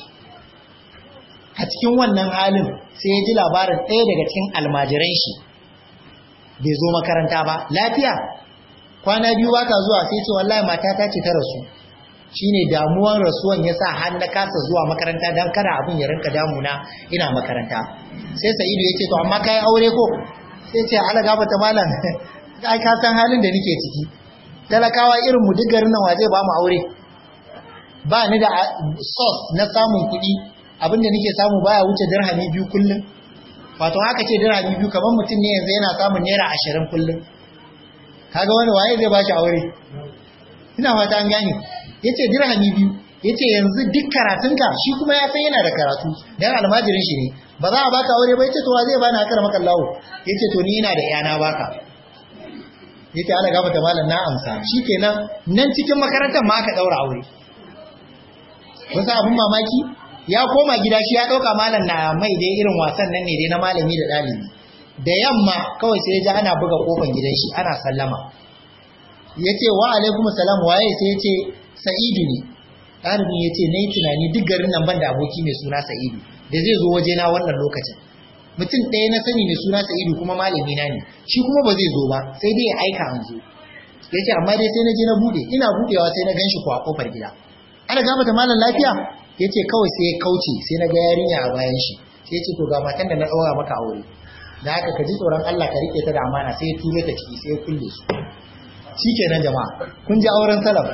a cikin wannan halin sai ya ji labarin ɗaya daga cikin almajiran shi bai zo makaranta ba lafiya kwana biyu ba ta zuwa sai ce wallahi matata ce ta rasu shine damuwan rasuwan ya sa har na kasa zuwa makaranta don kada abin ya rinka damuna ina makaranta sai sa'idu ya ce to amma kai aure ko sai ce ala gafata malam ai ka san halin da nake ciki talakawa irin mu duk garin nan waje ba mu aure ba ni da source na samun kuɗi abin da nake samu baya wuce dirhami biyu kullum wato haka ce dirhami biyu kamar mutum ne yanzu yana samun naira ashirin kullum kaga wani waye zai ba shi aure ina fata an gane yace dirhami biyu yace yanzu duk karatunka shi kuma ya san yana da karatu dan almajirin shi ne ba za a baka aure ba yace to wa zai bani akar maka Allah yace to ni ina da yana baka yace Allah gafarta malam na amsa shikenan nan cikin makarantar ma aka daura aure wasu abun mamaki ya koma gida shi ya dauka malam na mai dai irin wasan nan ne dai na malami da dalibi da yamma kawai sai ya ji ana buga kofar gidan shi ana sallama yace wa alaikum salam waye sai yace sa'idu ne ɗalibin ya ce na yi tunani duk garin nan ban da aboki mai suna sa'idu da zai zo waje na wannan lokacin mutum ɗaya na sani mai suna sa'idu kuma malami na ne shi kuma ba zai zo ba sai dai ya aika an zo ya ce amma dai sai na je na buɗe ina buɗewa sai na gan shi a ƙofar gida ana gama da malam lafiya ya ce kawai sai ya kauce sai na ga yarinya a bayan shi sai ya ce to ga matan da na ɗaura maka aure da haka ka ji tsoron Allah ka riƙe ta da amana sai ya turo ta ciki sai ya kulle su shi kenan jama'a kun ji auren salaf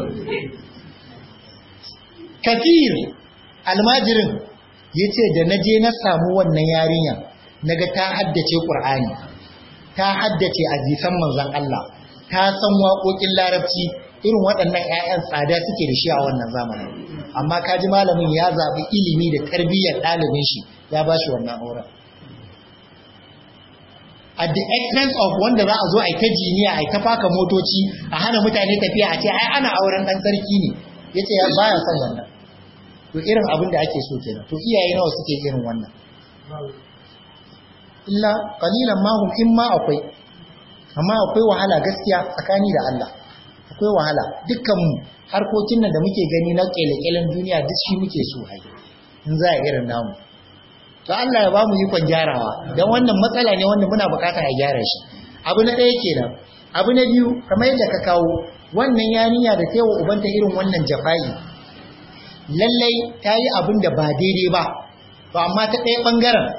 kafir almajirin ya ce da na je na samu wannan yarinya na ga ta haddace ƙur'ani ta haddace azifan manzan Allah ta san waƙoƙin larabci irin waɗannan 'ya'yan tsada suke da shi a wannan zamanin amma kaji malamin ya zaɓi ilimi da tarbiyyar ɗalibin shi ya ba shi wannan auren at the expense of wanda za a zo a yi ta jiniya a yi ta faka motoci a hana mutane tafiya a ce ai ana auren ɗan sarki ne ya ce baya son wannan to irin abin da ake so kenan to iyaye nawa suke irin wannan illa qalilan ma hum in ma akwai amma akwai wahala gaskiya tsakani da Allah akwai wahala dukkan mu harkokin nan da muke gani na kelekelen duniya duk shi muke so ai in za a irin namu to Allah ya ba mu ikon gyarawa dan wannan matsala ne wanda muna bukata a gyara shi abu na ɗaya kenan abu na biyu kamar yadda ka kawo wannan yarinya da ta yi wa ubanta irin wannan jafa'i lallai ta yi abin da ba daidai ba to amma ta ɗaya ɓangaren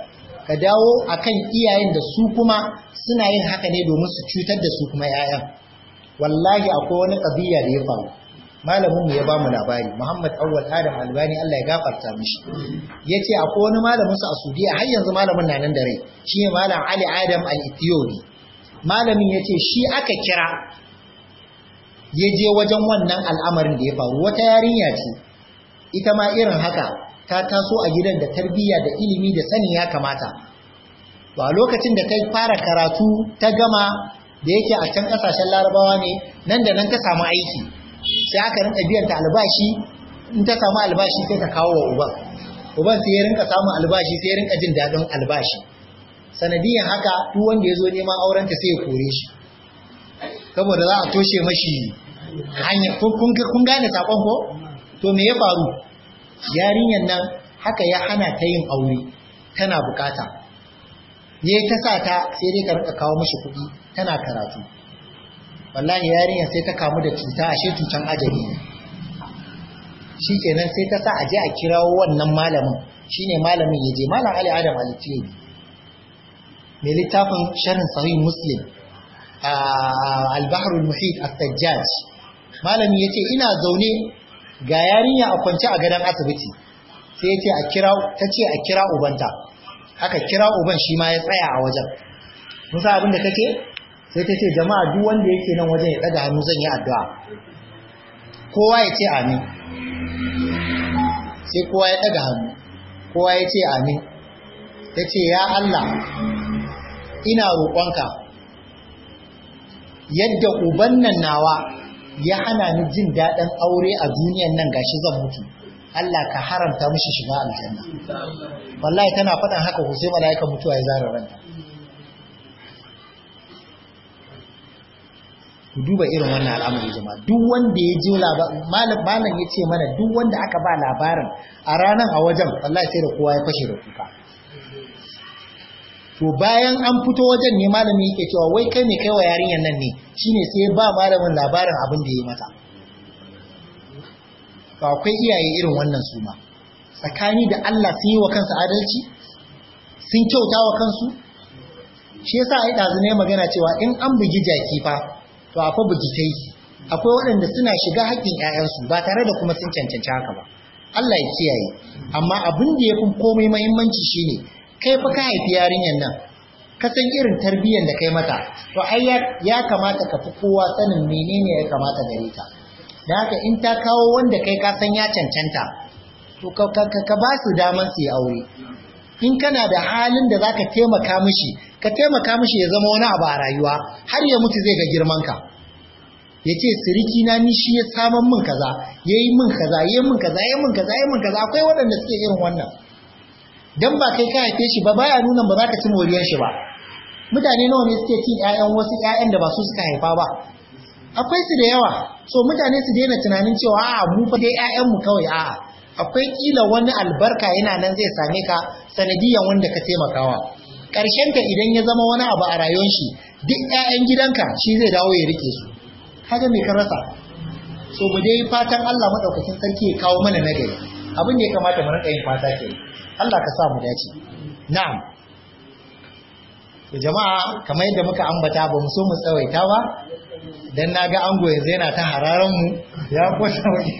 ka dawo akan iyayen da su kuma suna yin haka ne domin su cutar da su kuma 'ya'yan wallahi akwai wani ƙabiya da ya faru malamin mu ya ba mu labari Muhammad Awwal Adam Albani Allah ya gafarta mishi yace akwai wani malamin su a Saudiya har yanzu malamin na nan da rai shine malam Ali Adam Al-Ethiopi malamin yace shi aka kira ya je wajen wannan al'amarin da ya faru wata yarinya ce ita ma irin haka ta taso a gidan da tarbiyya da ilimi da sanin ya kamata to a lokacin da kai fara karatu ta gama da yake a can kasashen larabawa ne nan da nan ta samu aiki sai aka rinka biyan ta albashi in ta samu albashi sai ta kawo wa uban uban sai ya rinka samun albashi sai ya rinka jin daɗin albashi sanadiyan haka duk wanda ya zo neman auren ta sai ya kore shi saboda za a toshe mashi hanya kun gane sakon ko to me ya faru yarinyar nan haka ya hana ta yin aure tana bukata ne ta sa ta sai dai ka rika kawo mashi kuɗi tana karatu wallahi yarinyar sai ta kamu da cuta ashe cutan ajali ne shikenan sai ta sa a je a kirawo wannan malamin shine malamin ya je malam Ali Adam Al-Tiyobi mai littafin sharhin sahih Muslim al-Bahr al-Muhit at-Tajjaj malami yace ina zaune ga yarinya a kwance a gadon asibiti sai yace a kira tace a kira ubanta aka kira uban shi ma ya tsaya a wajen musa abin da kace sai ta ce jama'a duk wanda yake nan wajen ya daga hannu zan yi addu'a kowa ya ce amin sai kowa ya daga hannu kowa ya ce amin ta ce ya Allah ina roƙonka yadda uban nan nawa ya hana ni jin daɗin aure a duniyan nan gashi zan mutu Allah ka haramta mishi shiga aljanna wallahi tana faɗan haka ko sai mala'ikan mutuwa ya zara ranta ku duba irin wannan al'amari jama'a duk wanda ya ji malam malam ya ce mana duk wanda aka ba labarin a ranar a wajen wallahi sai da kowa ya fashe da kuka to bayan an fito wajen ne malami yake cewa wai kai mai kaiwa yarinyar nan ne shine sai ba malamin labarin abin da ya mata ba akwai iyaye irin wannan su ma tsakani da Allah sun yi wa kansu adalci sun kyauta wa kansu shi yasa ai dazu ne magana cewa in an bugi jaki fa to a fa bugi kai akwai waɗanda suna shiga haƙƙin ƴaƴansu ba tare da kuma sun cancanci haka ba Allah ya kiyaye amma abin da yafi komai muhimmanci shine kai fa ka haifi yarinyar nan ka san irin tarbiyyar da kai mata to ai ya kamata ka fi kowa sanin menene ya kamata gare ta da haka in ta kawo wanda kai ka san ya cancanta to ka ba su daman su yi aure in kana da halin da zaka taimaka mishi ka taimaka mishi ya zama wani abu a rayuwa har ya mutu zai ga girman ka ya ce siriki na ni shi ya saman min kaza ya yi min kaza ya yi min kaza ya yi min kaza ya yi min kaza akwai waɗanda suke irin wannan dan ba kai ka haife shi ba baya nuna ba za ka ci moriyar shi ba mutane nawa ne suke cin ƴaƴan wasu ƴaƴan da ba su suka haifa ba akwai su da yawa so mutane su daina tunanin cewa a'a mu fa dai ƴaƴan mu kawai a'a akwai kila wani albarka yana nan zai same ka sanadiyan wanda ka taimakawa ƙarshen ka idan ya zama wani abu a rayuwar shi duk ƴaƴan gidanka shi zai dawo ya rike su kaga me ka rasa so mu dai fatan Allah madaukakin sarki ya kawo mana nagari abin da ya kamata mu rinka yin fata ke Allah ka sa mu dace na'am to jama'a kamar yadda muka ambata ba mu so mu tsawaita ba dan naga ango yanzu yana ta hararan mu ya kwata waje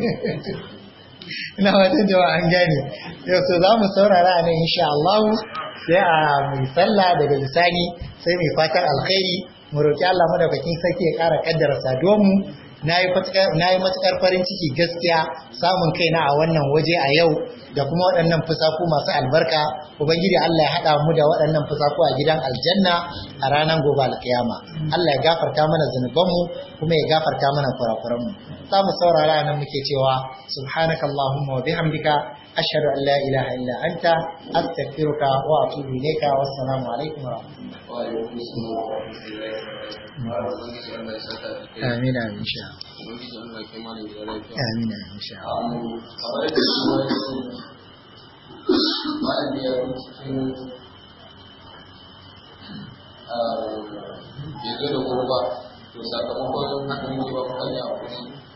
ina watan jama'a an gane yau so za mu saurara nan insha Allah sai a mai sallah daga bisani sai mai fatan alkhairi mu roki Allah madaukakin sarki ya ƙara kaddara saduwar mu na yi matuƙar farin ciki gaskiya samun kaina a wannan waje a yau da kuma waɗannan fusaku masu albarka ubangiji Allah ya haɗa mu da waɗannan fusaku a gidan aljanna a ranar gobe alkiyama Allah ya gafarta mana zunubanmu kuma ya gafarta mana kurakuranmu za mu saurara nan muke cewa subhanaka allahumma wa bihamdika ashhadu an la ilaha illa anta astaghfiruka wa atubu ilayka wassalamu alaikum wa rahmatullahi amin amin sha amin amin sha ya zo da gurba to sakamakon hakan yi ba hanya a kusa